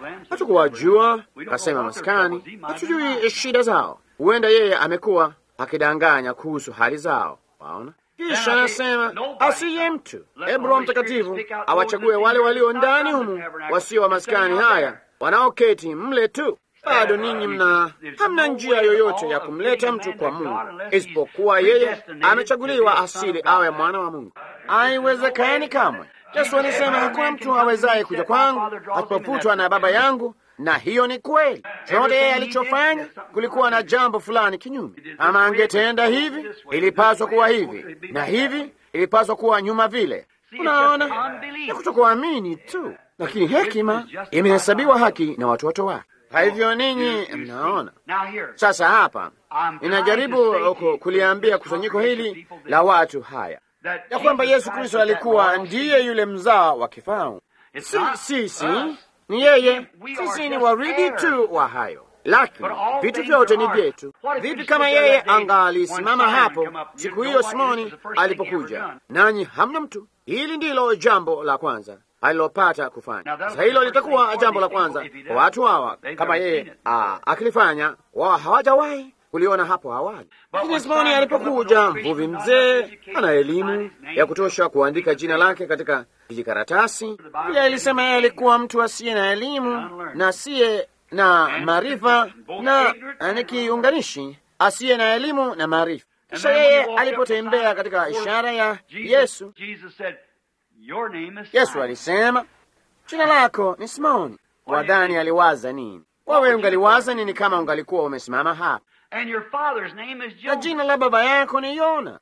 Speaker 1: hatukuwajua kasema maskani, hatujui shida zao. Huenda yeye amekuwa akidanganya kuhusu hali zao, waona. Kisha anasema asiye mtu, hebu Roho Mtakatifu awachague wale walio ndani humu, wasio wa maskani haya, wanaoketi mle tu bado ninyi mna hamna njia yoyote ya kumleta mtu kwa Mungu isipokuwa yeye amechaguliwa asili awe mwana wa Mungu. Haiwezekani kamwe. Yesu alisema hakuna mtu awezaye kuja kwangu asipofutwa na Baba yangu, na hiyo ni kweli. Chote yeye alichofanya, kulikuwa na jambo fulani kinyume. Ama angetenda hivi, ilipaswa kuwa hivi, na hivi ilipaswa kuwa nyuma vile. Unaona, ni kutokuamini tu, lakini hekima imehesabiwa haki na watoto wake. Kwa hivyo ninyi mnaona sasa, hapa ninajaribu kuliambia kusanyiko hili la watu haya ya kwamba Yesu Kristo alikuwa ndiye yule mzao wa kifalme. Si sisi, ni yeye. Sisi ni waridi tu wa hayo, lakini vitu vyote ni vyetu. Vipi kama yeye angalisimama hapo siku hiyo Simoni alipokuja, nanyi hamna mtu? Hili ndilo jambo la kwanza alilopata kufanya. Sasa hilo litakuwa jambo la kwanza kwa watu hawa, kama yeye akilifanya, wao hawajawahi kuliona hapo awali. Lakini Simoni alipokuja, mvuvi mzee, ana elimu ya kutosha kuandika jina lake katika kijikaratasi. Pia alisema yeye alikuwa mtu asiye na elimu na asiye na maarifa, na ni kiunganishi, asiye na elimu na maarifa. Kisha yeye alipotembea katika ishara ya Yesu, Yesu alisema jina lako ni Simoni. Wadhani aliwaza nini? Wewe ungaliwaza nini kama ungalikuwa umesimama hapa? Na jina la baba yako ni Yona,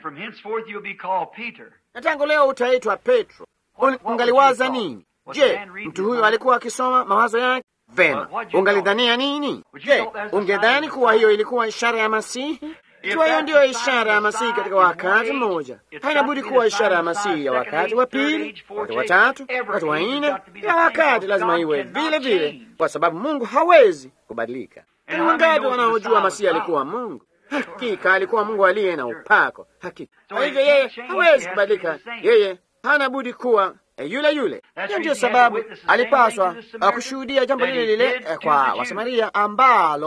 Speaker 1: na tangu leo utaitwa Petro. Ungaliwaza nini? Je, mtu huyu alikuwa akisoma mawazo yake vema? Ungalidhania nini? Je, ungedhani kuwa hiyo ilikuwa ishara ya Masihi? Ikiwa hiyo ndiyo ishara ya Masihi katika wakati mmoja, haina budi kuwa ishara ya Masihi ya wakati wa pili, wakati wa tatu, wakati wa nne, ya wakati lazima iwe vile vile, kwa sababu Mungu hawezi kubadilika. Ni wangapi wanaojua Masihi alikuwa Mungu? Hakika alikuwa Mungu aliye na upako, hakika. Kwa hivyo yeye hawezi kubadilika, yeye hana budi kuwa yule yule. Hiyo ndiyo sababu alipaswa kushuhudia jambo lile lile kwa Wasamaria ambalo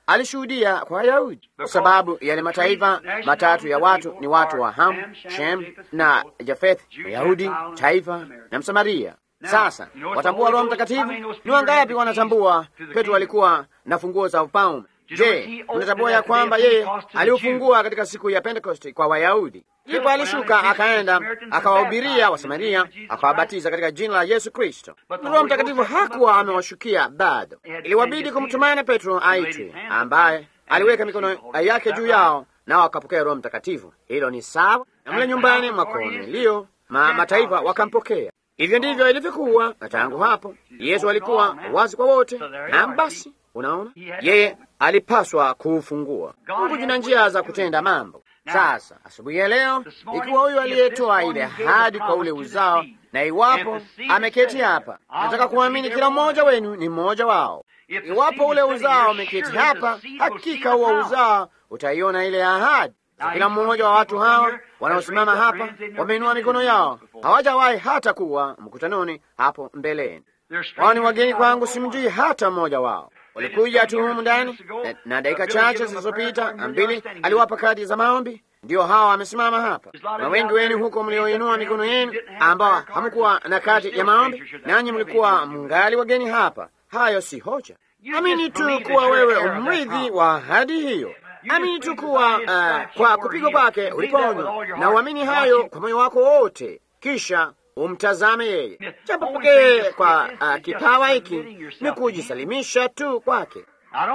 Speaker 1: alishuhudia kwa Wayahudi, kwa sababu yale mataifa matatu ya watu ni watu wa Ham, Shem na Jafeth, Wayahudi, taifa na Msamaria. Sasa watambua Roho Mtakatifu? Ni wangapi wanatambua Petro alikuwa na funguo za ufalme? Je, unatambua ya kwamba yeye aliufungua katika siku ya Pentekosti kwa Wayahudi? Ndipo alishuka akaenda akawahubiria Wasamaria, akawabatiza katika jina la Yesu Kristo. Roho Mtakatifu hakuwa amewashukia bado, iliwabidi kumtumaini Petro aitwe, ambaye aliweka mikono yake juu yao, nao akapokea Roho Mtakatifu. Hilo ni sawa na mle nyumbani mwa Kornelio, ma mataifa wakampokea. Hivyo ndivyo ilivyokuwa na tangu hapo Yesu alikuwa wazi kwa wote, na basi Unaona, yeye alipaswa kuufungua. Mungu jina njia za kutenda mambo. Sasa asubuhi ya leo, ikiwa huyu aliyetoa ile ahadi kwa ule uzao, na iwapo ameketi hapa, nataka kuamini kila mmoja wenu ni mmoja wao. Iwapo ule uzao ameketi hapa, hakika huo uzao utaiona ile ahadi. Kila mmoja wa watu hawa wanaosimama hapa wameinua mikono yao, hawajawahi hata kuwa mkutanoni hapo mbeleni. Wao ni wageni kwangu, simjui hata mmoja wao walikuja tu humu ndani na, na dakika chache zilizopita mbili aliwapa kadi za maombi. Ndiyo hawa wamesimama hapa, na wengi wenu huko mlioinua mikono yenu ambao hamkuwa na kadi ya maombi, nanyi mlikuwa mngali wageni hapa. Hayo si hoja. Amini tu kuwa wewe umrithi wa ahadi hiyo. Amini tu kuwa uh, kwa kupigwa kwake uliponywa, na uamini hayo kwa moyo wako wote, kisha umtazame yeye. Jambo pekee kwa uh, kipawa hiki ni kujisalimisha tu kwake.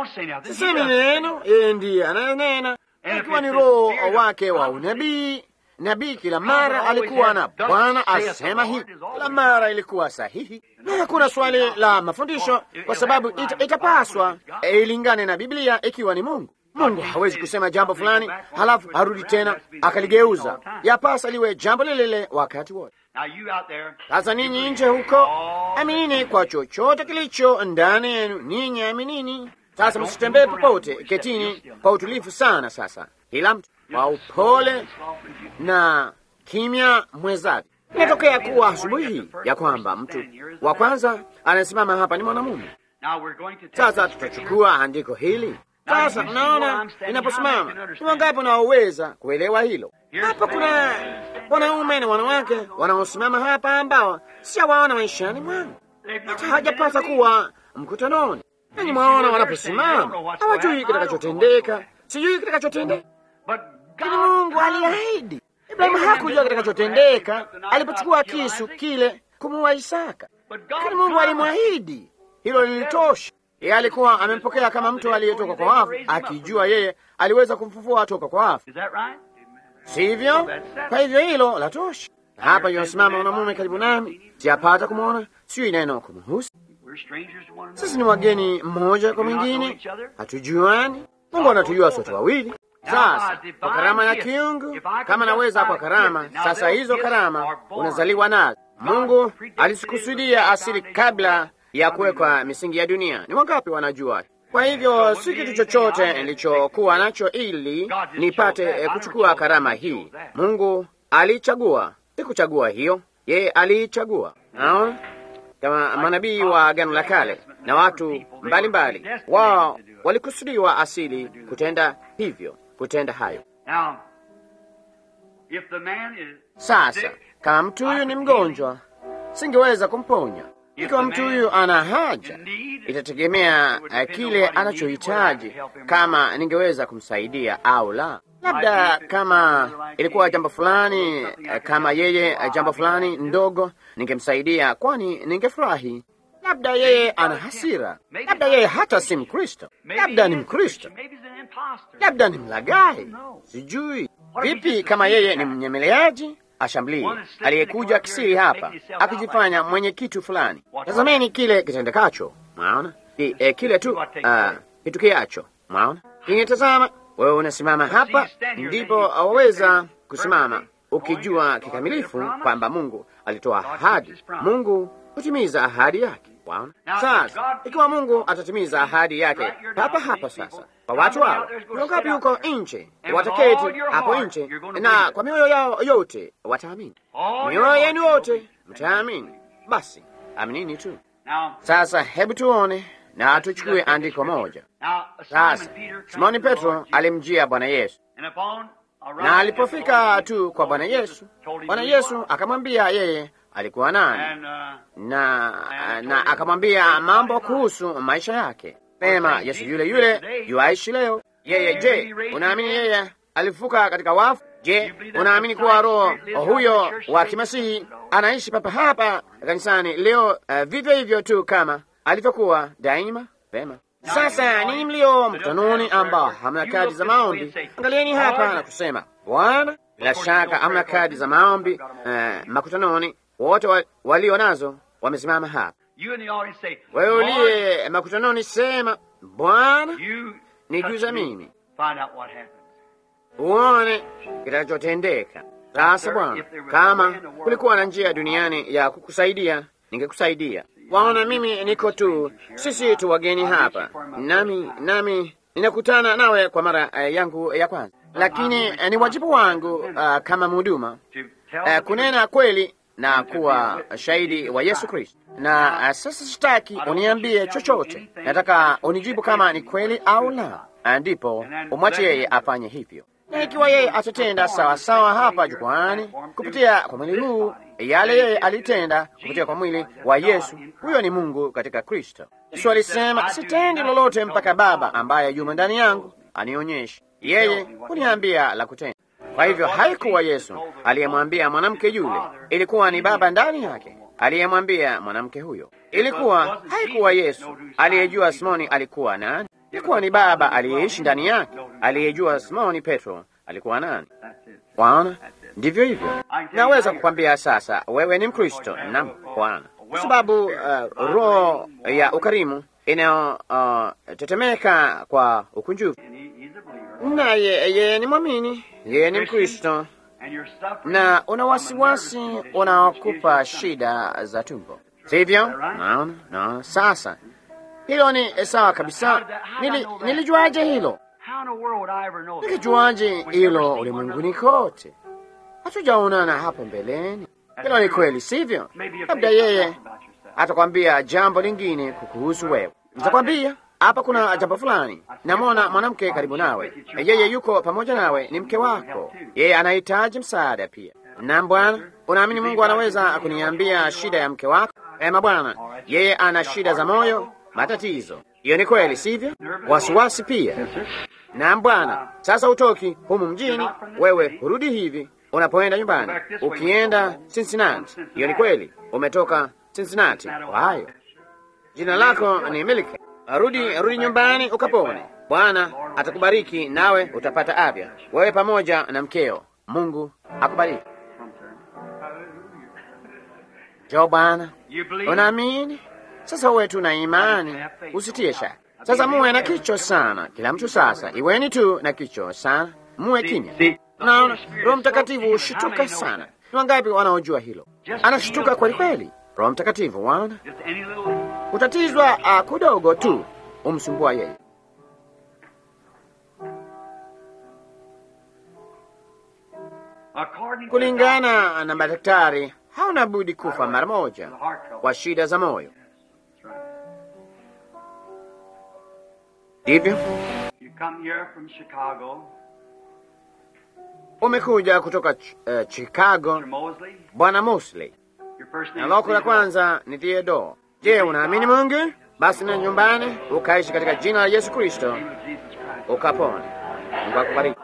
Speaker 1: Sisemi neno, yeye ndiye anayenena, ikiwa ni roho wake wa unabii. Nabii kila mara alikuwa na Bwana asema hivi, kila mara ilikuwa sahihi, na hakuna swali la mafundisho, kwa sababu ita, itapaswa ilingane na Biblia ikiwa ni Mungu. Mungu hawezi kusema jambo fulani halafu arudi tena akaligeuza. Yapasa liwe jambo lile lile wakati wote. Sasa ninyi nje huko, aminini kwa chochote kilicho ndani yenu, ninyi aminini. Sasa msitembee popote, ketini kwa utulivu sana. Sasa kila mtu kwa upole na kimya mwezavyo. Inatokea kuwa asubuhi hii ya kwamba mtu wa kwanza anayesimama hapa ni mwanamume. Sasa tutachukua andiko hili sasa unaona, inaposimama ni wangapi wanaoweza kuelewa hilo? Hapa kuna wanaume na wanawake wanaosimama hapa ambao sijawaona maishani mwangu, hata hajapata kuwa mkutanoni. Nanyi mwaona wanaposimama, hawajui kitakachotendeka, sijui kitakachotendeka, lakini Mungu aliahidi. Ibrahimu hakujua kitakachotendeka alipochukua kisu kile kumuua Isaka, lakini Mungu alimwahidi. Hilo lilitosha. Yeye alikuwa amempokea kama mtu aliyetoka kwa wafu, akijua yeye aliweza kumfufua toka kwa wafu, sivyo? Kwa hivyo hilo la tosha. Hapa yosimama mwanamume karibu nami, siyapata kumwona, sijui neno kumhusu. Sisi ni wageni mmoja kwa mwingine, hatujuani. Mungu anatujua sote wawili. Sasa kwa karama ya kiungu, kama naweza kwa karama, sasa hizo karama unazaliwa nazo. Mungu alisikusudia asili kabla ya kuwekwa misingi ya dunia. Ni wangapi wanajua? Kwa hivyo si kitu chochote nilichokuwa nacho ili nipate eh, kuchukua karama hii. Mungu aliichagua, sikuchagua hiyo, yeye aliichagua. Naona kama manabii wa Agano la Kale na watu mbalimbali, wao walikusudiwa asili kutenda hivyo, kutenda hayo. Sasa kama mtu huyu ni mgonjwa, singeweza kumponya ikiwa mtu huyu ana haja, itategemea uh, kile anachohitaji, kama ningeweza kumsaidia au la. Labda kama ilikuwa jambo fulani, uh, kama yeye uh, jambo fulani ndogo, ningemsaidia, kwani ningefurahi. Labda yeye ana hasira, labda yeye hata si Mkristo, labda ni Mkristo, labda ni mlagai, sijui vipi. Kama yeye ni mnyemeleaji ashamblie aliyekuja kisiri hapa akijifanya mwenye kitu fulani. Tazameni kile kitendekacho, mwaona Ki, eh, kile tu uh, kitukiacho, mwaona kingetazama. Wewe unasimama hapa, ndipo waweza kusimama ukijua kikamilifu kwamba Mungu alitoa ahadi. Mungu hutimiza ahadi yake. Waona sasa, ikiwa Mungu atatimiza ahadi yake papa hapa sasa kwa watu hao, wangapi huko nje wataketi hapo nje, na kwa mioyo yao yote wataamini. Mioyo yenu yote mtaamini, basi aminini tu. Sasa hebu tuone na tuchukue andiko moja.
Speaker 2: Now,
Speaker 1: Sasa
Speaker 2: Simon Peter
Speaker 1: Simoni
Speaker 2: came to the
Speaker 1: Petro
Speaker 2: Lord Jesus,
Speaker 1: alimjia Bwana Yesu,
Speaker 2: and upon arriving
Speaker 1: na
Speaker 2: at
Speaker 1: alipofika
Speaker 2: the Lord
Speaker 1: tu
Speaker 2: Jesus,
Speaker 1: kwa Bwana
Speaker 2: Lord Jesus
Speaker 1: Yesu,
Speaker 2: told him
Speaker 1: Bwana
Speaker 2: who he
Speaker 1: Yesu
Speaker 2: was.
Speaker 1: akamwambia yeye alikuwa nani,
Speaker 2: And, uh,
Speaker 1: na na akamwambia mambo kuhusu maisha yake. Pema, Yesu yule yule yuaishi leo. Yeye, je, unaamini yeye alifuka katika wafu? Je, unaamini kuwa roho huyo wa kimasihi anaishi papa hapa kanisani leo, uh, vivyo hivyo tu kama alivyokuwa daima? Pema. Sasa ni mlio mkutanoni ambao hamna kadi za maombi, angalieni hapa na kusema Bwana, bila shaka hamna kadi za maombi uh, makutanoni. Wote wa, walio nazo wamesimama hapa.
Speaker 2: you in the audience say,
Speaker 1: Wewe
Speaker 2: Lord,
Speaker 1: uliye makutanoni, sema Bwana,
Speaker 2: you
Speaker 1: niguza
Speaker 2: touch me.
Speaker 1: mimi
Speaker 2: Find out what happens.
Speaker 1: uone kitakachotendeka. Sasa Bwana, kama kulikuwa na njia duniani ya kukusaidia, ningekusaidia. Waona, mimi niko tu, sisi tu wageni hapa, nami nami ninakutana nawe kwa mara uh, yangu ya kwanza, lakini uh, ni wajibu wangu uh, kama mhuduma
Speaker 2: To tell
Speaker 1: uh,
Speaker 2: the
Speaker 1: kunena kweli na kuwa shahidi wa Yesu Kristo. Na uh, sasa sitaki uniambie chochote, nataka unijibu kama ni kweli au la, Uh, ndipo umwache yeye afanye hivyo. Na ikiwa yeye atatenda sawa sawa hapa jukwani kupitia kwa mwili huu yale yeye alitenda kupitia kwa mwili wa Yesu, huyo ni Mungu katika Kristo. Yesu alisema, sitendi lolote mpaka Baba ambaye yumo ndani yangu anionyeshe. Yeye huniambia la kutenda. Kwa hivyo haikuwa Yesu aliyemwambia mwanamke yule, ilikuwa ni Baba ndani yake aliyemwambia mwanamke huyo. Ilikuwa haikuwa Yesu aliyejua Simoni alikuwa nani, ilikuwa ni Baba aliyeishi ndani yake aliyejua Simoni Petro alikuwa nani.
Speaker 2: That's it.
Speaker 1: Bwana, ndivyo hivyo. Naweza kukwambia sasa, wewe ni Mkristo. Naam Bwana, kwa sababu uh, roho ya ukarimu inayotetemeka kwa ukunjufu
Speaker 2: And he, he's a believer.
Speaker 1: naye yeye ni mwamini, yeye ni Mkristo
Speaker 2: And you're suffering
Speaker 1: na una
Speaker 2: from a
Speaker 1: wasiwasi
Speaker 2: nervous condition which
Speaker 1: unaokupa
Speaker 2: gives you
Speaker 1: shida za tumbo, sivyo? Naona, naona. Sasa hilo ni sawa kabisa. Nili, nilijuaje hilo?
Speaker 2: How in the world would I ever know that?
Speaker 1: Nilijuaje hilo ulimwenguni kote? Hatujaonana hapo mbeleni. Hilo ni kweli, sivyo?
Speaker 2: Maybe a
Speaker 1: Labda
Speaker 2: face
Speaker 1: yeye
Speaker 2: about yourself.
Speaker 1: atakwambia jambo lingine kukuhusu wewe. Nitakwambia hapa kuna jambo fulani. Namwona mwanamke karibu nawe, yeye yuko pamoja nawe, ni mke wako, yeye anahitaji msaada pia. Na Bwana, unaamini Mungu anaweza kuniambia shida ya mke wako? Ema Bwana, yeye ana shida za moyo, matatizo. Hiyo ni kweli, sivyo? Wasiwasi pia. Naam Bwana, sasa utoki humu mjini, wewe hurudi hivi unapoenda nyumbani, ukienda Cincinnati. Hiyo ni kweli, umetoka Cincinnati. Ohio. Jina lako ni Milki. Rudi, rudi nyumbani ukapone. Bwana atakubariki nawe utapata afya, wewe pamoja na mkeo. Mungu akubariki. Jo Bwana,
Speaker 2: You believe?
Speaker 1: unaamini? Sasa uwe tu na imani, usitie shaka. Sasa muwe na kicho sana, kila mtu sasa, iweni tu na kicho sana, muwe kimya. Naona Roho Mtakatifu hushituka sana. Ni wangapi wanaojua hilo? Anashituka kweli kweli. Roho Mtakatifu, wana
Speaker 2: Just any little
Speaker 1: kutatizwa uh, kudogo tu umsumbua yeye.
Speaker 2: according to
Speaker 1: Kulingana na madaktari, hauna budi kufa mara moja
Speaker 2: the heart trouble.
Speaker 1: kwa shida za moyo,
Speaker 2: That's right.
Speaker 1: ndivyo?
Speaker 2: You come here from Chicago,
Speaker 1: Umekuja kutoka ch uh, Chicago,
Speaker 2: Mr. Mosley.
Speaker 1: Bwana Mosley,
Speaker 2: Your first
Speaker 1: na
Speaker 2: name
Speaker 1: loko la
Speaker 2: is
Speaker 1: kwanza ni Theodore. Je, unaamini Mungu? Basi na nyumbani ukaishi katika jina la Yesu Kristo
Speaker 2: In the name of Jesus Christ.
Speaker 1: ukapona. Mungu akubariki.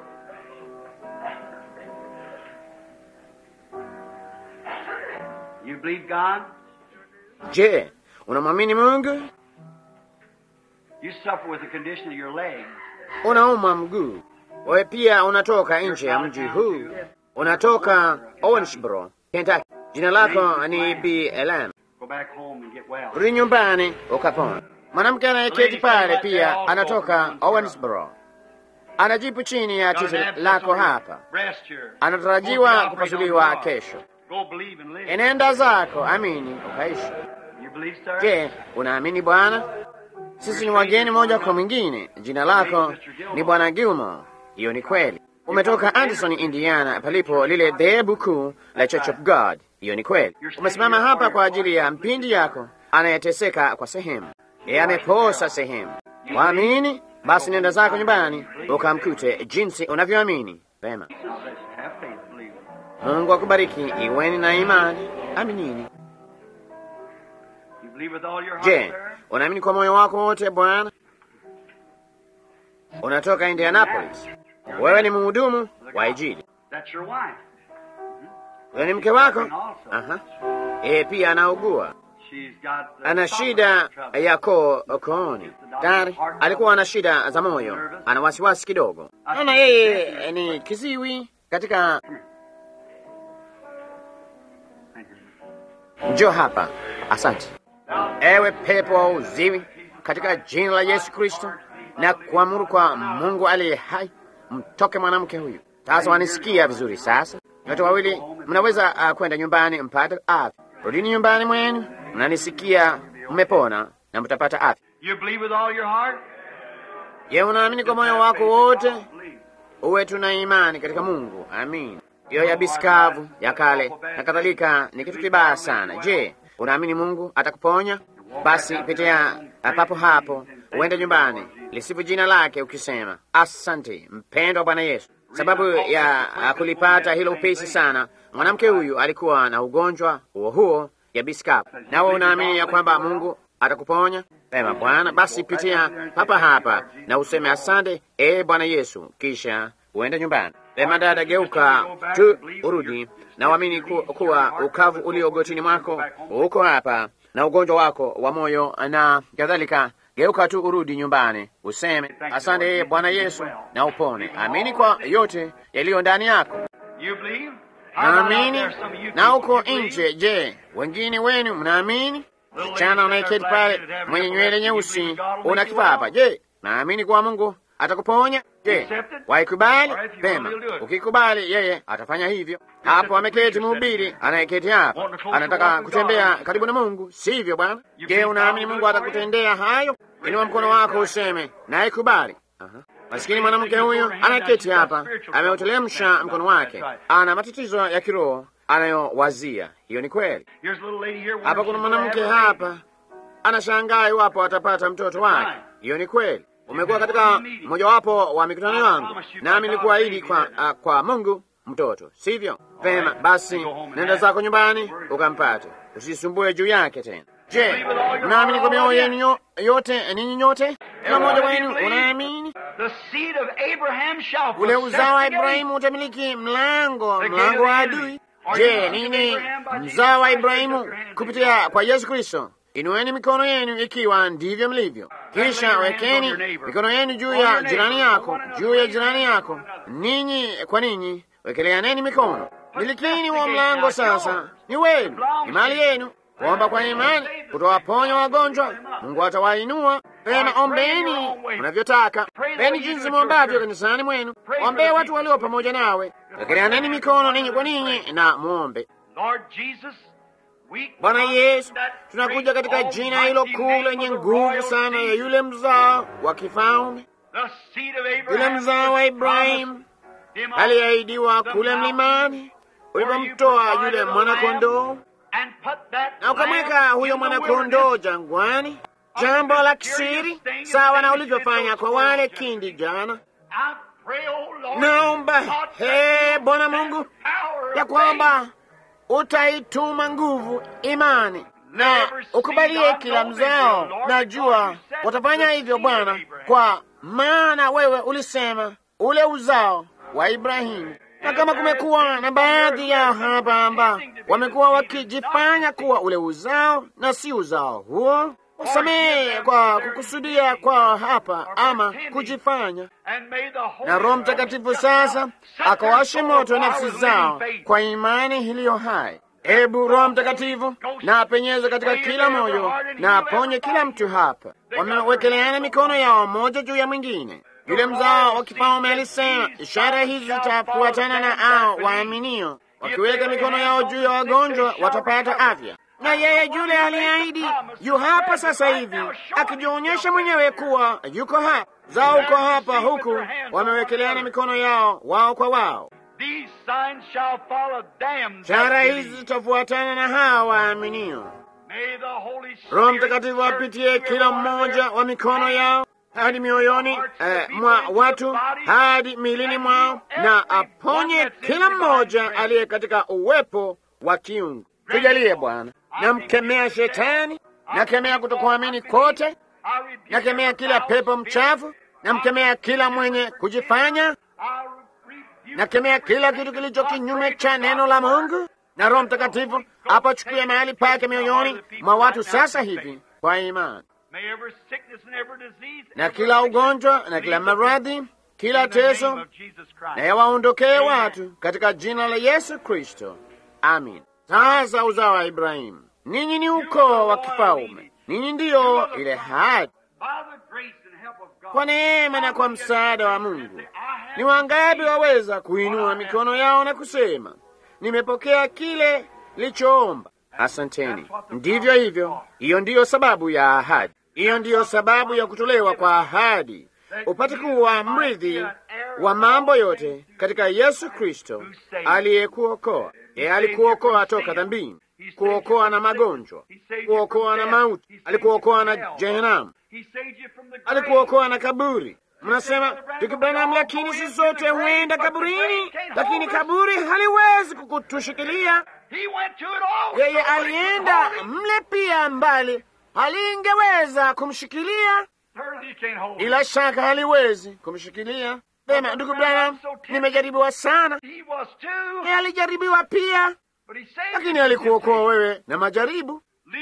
Speaker 2: You believe God?
Speaker 1: Je, unamwamini Mungu?
Speaker 2: You suffer with the condition of your legs.
Speaker 1: Unaumwa mguu. Wewe pia unatoka nje ya mji huu, unatoka Owensboro, Kentucky. Jina lako ni BLM.
Speaker 2: Go back home and get well.
Speaker 1: Rudi nyumbani ukapona. Mwanamke anayeketi pale pia anatoka Owensboro, anajipu chini ya
Speaker 2: Got an
Speaker 1: titi
Speaker 2: abscess
Speaker 1: lako
Speaker 2: on your
Speaker 1: hapa,
Speaker 2: breast here.
Speaker 1: anatarajiwa
Speaker 2: Won't be
Speaker 1: kupasuliwa
Speaker 2: operated on
Speaker 1: kesho.
Speaker 2: tomorrow. Go believe and live.
Speaker 1: Enenda zako, amini ukaishi.
Speaker 2: You believe, sir?
Speaker 1: Je, unaamini Bwana? Sisi ni wageni moja kwa mwingine. Jina lako ni Bwana Gilmore. Hiyo ni kweli. Umetoka Anderson, Indiana, palipo lile dhehebu kuu la Church of God. Hiyo ni kweli. Umesimama hapa kwa ajili ya mpindi yako anayeteseka kwa sehemu, yeye ameposa sehemu. Waamini? Basi nenda zako nyumbani ukamkute jinsi unavyoamini. Vema,
Speaker 2: Have faith, believe.
Speaker 1: Mungu akubariki. Iweni na imani, aminini.
Speaker 2: You believe with all your heart,
Speaker 1: Je,
Speaker 2: sir?
Speaker 1: unaamini kwa moyo wako wote Bwana? Unatoka Indianapolis, wewe ni mhudumu wa Injili,
Speaker 2: That's your wife.
Speaker 1: wewe ni mke wako. Aha. Yeye pia anaugua,
Speaker 2: She's got the
Speaker 1: ana shida ya koo kooni. Tayari alikuwa na shida za moyo, ana wasiwasi kidogo. Naona yeye ni kiziwi katika. Njoo hapa, asante. Ewe pepo wa uziwi, katika jina la Yesu Kristo na kuamuru kwa Mungu aliye hai, mtoke mwanamke huyu. Sasa wanisikia vizuri? Sasa nyote wawili mnaweza uh, kwenda nyumbani mpate afya. Rudini nyumbani mwenu, mnanisikia, mmepona na mtapata afya.
Speaker 2: You believe with all your heart?
Speaker 1: Je, unaamini kwa moyo wako wote? Uwe tuna imani katika Mungu. Amin. Hiyo ya bisikavu ya kale na kadhalika ni kitu kibaya sana. Je, unaamini Mungu atakuponya? Basi pitia papo hapo, uende nyumbani, lisifu jina lake ukisema, asante mpendwa Bwana Yesu. Sababu ya kulipata hilo upesi sana, mwanamke huyu alikuwa na ugonjwa huo huo ya bisikavu. Nawe unaamini ya kwamba Mungu atakuponya? Pema Bwana, basi pitia hapa hapa na useme asante, e Bwana Yesu, kisha uende nyumbani. Pema dada, geuka tu urudi na uamini ku, kuwa ukavu ulio gotini mwako uko hapa na ugonjwa wako wa moyo na kadhalika. Geuka tu urudi nyumbani, useme asante, e Bwana Yesu, na upone. Amini kwa yote yaliyo ndani yako.
Speaker 2: You believe? How about out
Speaker 1: Naamini
Speaker 2: there, some of you
Speaker 1: na
Speaker 2: people,
Speaker 1: uko
Speaker 2: you believe?
Speaker 1: nje. Je, wengine wenu mnaamini? Msichana unayeketi pale mwenye nywele nyeusi, una kifapa. Je, naamini kwa Mungu atakuponya? Je, waikubali? Pema, ukikubali, yeye atafanya hivyo. Hapo ameketi mhubiri anayeketi hapa, anataka kutembea karibu na Mungu, sivyo bwana? Je, unaamini Mungu atakutendea hayo? Inua mkono wako useme naikubali. Aha. Masikini mwanamke huyu anaketi hapa, ameutelemsha mkono wake, ana matatizo ya kiroho anayowazia. Hiyo ni kweli.
Speaker 2: Here's a little lady here.
Speaker 1: Hapa kuna mwanamke hapa anashangaa iwapo atapata mtoto wake. Hiyo ni kweli. Umekuwa katika mojawapo wa mikutano yangu, nami nilikuahidi kwa, uh, kwa Mungu mtoto, sivyo? Vema, basi nenda zako nyumbani ukampate, usisumbue juu yake tena. Je, mnaamini kwa mioyo yenu yo- yote, ninyi nyote? Kila mmoja wenu unaamini?
Speaker 2: The seed of Abraham shall
Speaker 1: Ule
Speaker 2: possess
Speaker 1: uzao wa
Speaker 2: the gate.
Speaker 1: Ibrahimu utamiliki mlango, mlango wa adui. Je, nini mzao wa Ibrahimu kupitia kwa Yesu Kristo? Inueni mikono yenu ikiwa ndivyo mlivyo, kisha wekeni mikono yenu juu ya jirani yako, juu ya jirani yako, ninyi kwa ninyi, wekeleaneni mikono. Milikini wa mlango sasa, ni wenu, ni mali yenu. Kuomba kwa imani kutowaponya wagonjwa, Mungu atawainua. Pema, ombeni mnavyotaka, peni jinsi mwombavyo kanisani mwenu. Ombee watu walio pamoja nawe, wekeleaneni mikono ninyi kwa ninyi na muombe.
Speaker 2: Lord Jesus, we
Speaker 1: Bwana
Speaker 2: come
Speaker 1: Yesu,
Speaker 2: that
Speaker 1: tunakuja
Speaker 2: great
Speaker 1: katika jina hilo
Speaker 2: almighty
Speaker 1: kuu
Speaker 2: name
Speaker 1: lenye
Speaker 2: of the
Speaker 1: nguvu
Speaker 2: royal
Speaker 1: sana ya
Speaker 2: seed,
Speaker 1: yule mzao wa kifalme,
Speaker 2: the seed of Abraham,
Speaker 1: yule mzao wa
Speaker 2: was
Speaker 1: Ibrahimu
Speaker 2: promised him on
Speaker 1: aliyeahidiwa
Speaker 2: the
Speaker 1: kule
Speaker 2: mountain
Speaker 1: mlimani
Speaker 2: where you
Speaker 1: ulipomtoa
Speaker 2: provided
Speaker 1: yule
Speaker 2: a
Speaker 1: mwanakondoo
Speaker 2: lamb and put that
Speaker 1: na ukamweka
Speaker 2: lamb
Speaker 1: huyo
Speaker 2: in the
Speaker 1: mwanakondoo
Speaker 2: wilderness.
Speaker 1: jangwani, jambo la kisiri sawa na ulivyofanya kwa wale kindi jana.
Speaker 2: I pray, oh Lord,
Speaker 1: Naomba
Speaker 2: God,
Speaker 1: he Bwana Mungu
Speaker 2: power of
Speaker 1: ya
Speaker 2: faith.
Speaker 1: kwamba utaituma nguvu imani na ukubalie kila mzao. Najua watafanya hivyo Bwana, kwa maana wewe ulisema ule uzao wa Ibrahimu. Na kama kumekuwa na baadhi yao hapa ambao wamekuwa wakijifanya kuwa ule uzao na si uzao huo, wasamehe kwa kukusudia kwa hapa ama kujifanya
Speaker 2: And may the Holy
Speaker 1: na Roho Mtakatifu sasa akawashe moto nafsi zao
Speaker 2: faith.
Speaker 1: kwa imani iliyo hai. Ebu Roho Mtakatifu na apenyeze katika kila moyo na aponye kila mtu hapa. Wamewekeleana mikono yao moja juu ya mwingine. Yule mzao wa kifalme alisema, ishara hizi zitafuatana na hao waaminio, wakiweka mikono yao juu ya wagonjwa watapata afya. Na yeye yule aliyeahidi yu hapa sasa hivi akijionyesha mwenyewe kuwa yuko hapa. Zao uko hapa, huku wamewekeleana mikono yao wao kwa wao.
Speaker 2: These signs shall follow them that
Speaker 1: Ishara hizi
Speaker 2: believe.
Speaker 1: zitafuatana na hawa waaminio.
Speaker 2: May the Holy
Speaker 1: Roho
Speaker 2: Spirit
Speaker 1: Mtakatifu
Speaker 2: search
Speaker 1: apitie
Speaker 2: every
Speaker 1: kila
Speaker 2: one of
Speaker 1: mmoja
Speaker 2: their
Speaker 1: wa mikono yao, hadi mioyoni eh, mwa watu hadi milini mwao, na aponye kila mmoja aliye katika uwepo wa kiungu. Tujalie Bwana. Namkemea shetani, nakemea kutokuamini kote, nakemea kila pepo mchafu, namkemea kila mwenye kujifanya, nakemea kila kitu kilicho kinyume cha neno la Mungu, na Roho Mtakatifu apachukue mahali pake mioyoni mwa watu sasa hivi kwa imani, na kila ugonjwa na kila maradhi, kila teso na yawaondokee watu katika jina la Yesu Kristo, amin. Sasa uzao wa Ibrahimu, ninyi ni ukoo wa kifalme, ninyi ndiyo ile ahadi. Kwa neema na kwa msaada wa Mungu, ni wangapi waweza kuinua mikono yao na kusema nimepokea kile lichoomba? Asanteni. Ndivyo hivyo, hiyo ndiyo sababu ya ahadi, hiyo ndiyo sababu ya kutolewa kwa ahadi, upate kuwa mrithi wa mambo yote katika Yesu Kristo aliyekuokoa. Yeye alikuokoa toka dhambini, kuokoa na magonjwa, kuokoa na mauti, alikuokoa na jehanamu, alikuokoa na kaburi. Mnasema Ndugu Branham, lakini sisi sote huenda kaburini, lakini kaburi haliwezi kukutushikilia. Yeye alienda mle pia, mbali halingeweza kumshikilia, ila shaka haliwezi kumshikilia. Sema, ndugu Branham, nimejaribiwa sana. Yeye alijaribiwa pia, lakini alikuokoa wewe na majaribu.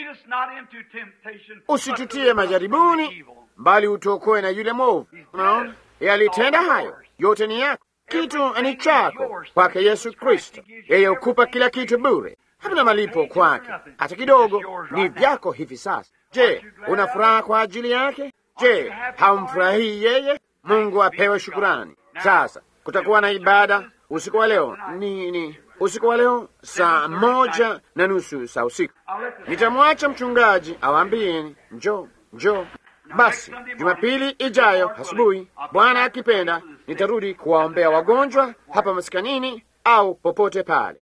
Speaker 1: Usitutie majaribuni, bali utuokoe na yule mwovu. Unaona, yeye alitenda hayo yote, ni yako, kitu ni chako kwake Yesu Kristo. Yeye hukupa kila kitu bure, hakuna malipo kwake hata kidogo, ni vyako hivi sasa. Je, una furaha kwa ajili yake? Je, haumfurahii yeye? Mungu apewe shukurani. Sasa kutakuwa na ibada usiku wa leo, ni ni usiku wa leo saa moja na nusu saa usiku. Nitamwacha mchungaji awaambieni njoo, njoo. Basi Jumapili ijayo asubuhi, Bwana akipenda, nitarudi kuwaombea wagonjwa hapa maskanini au popote pale.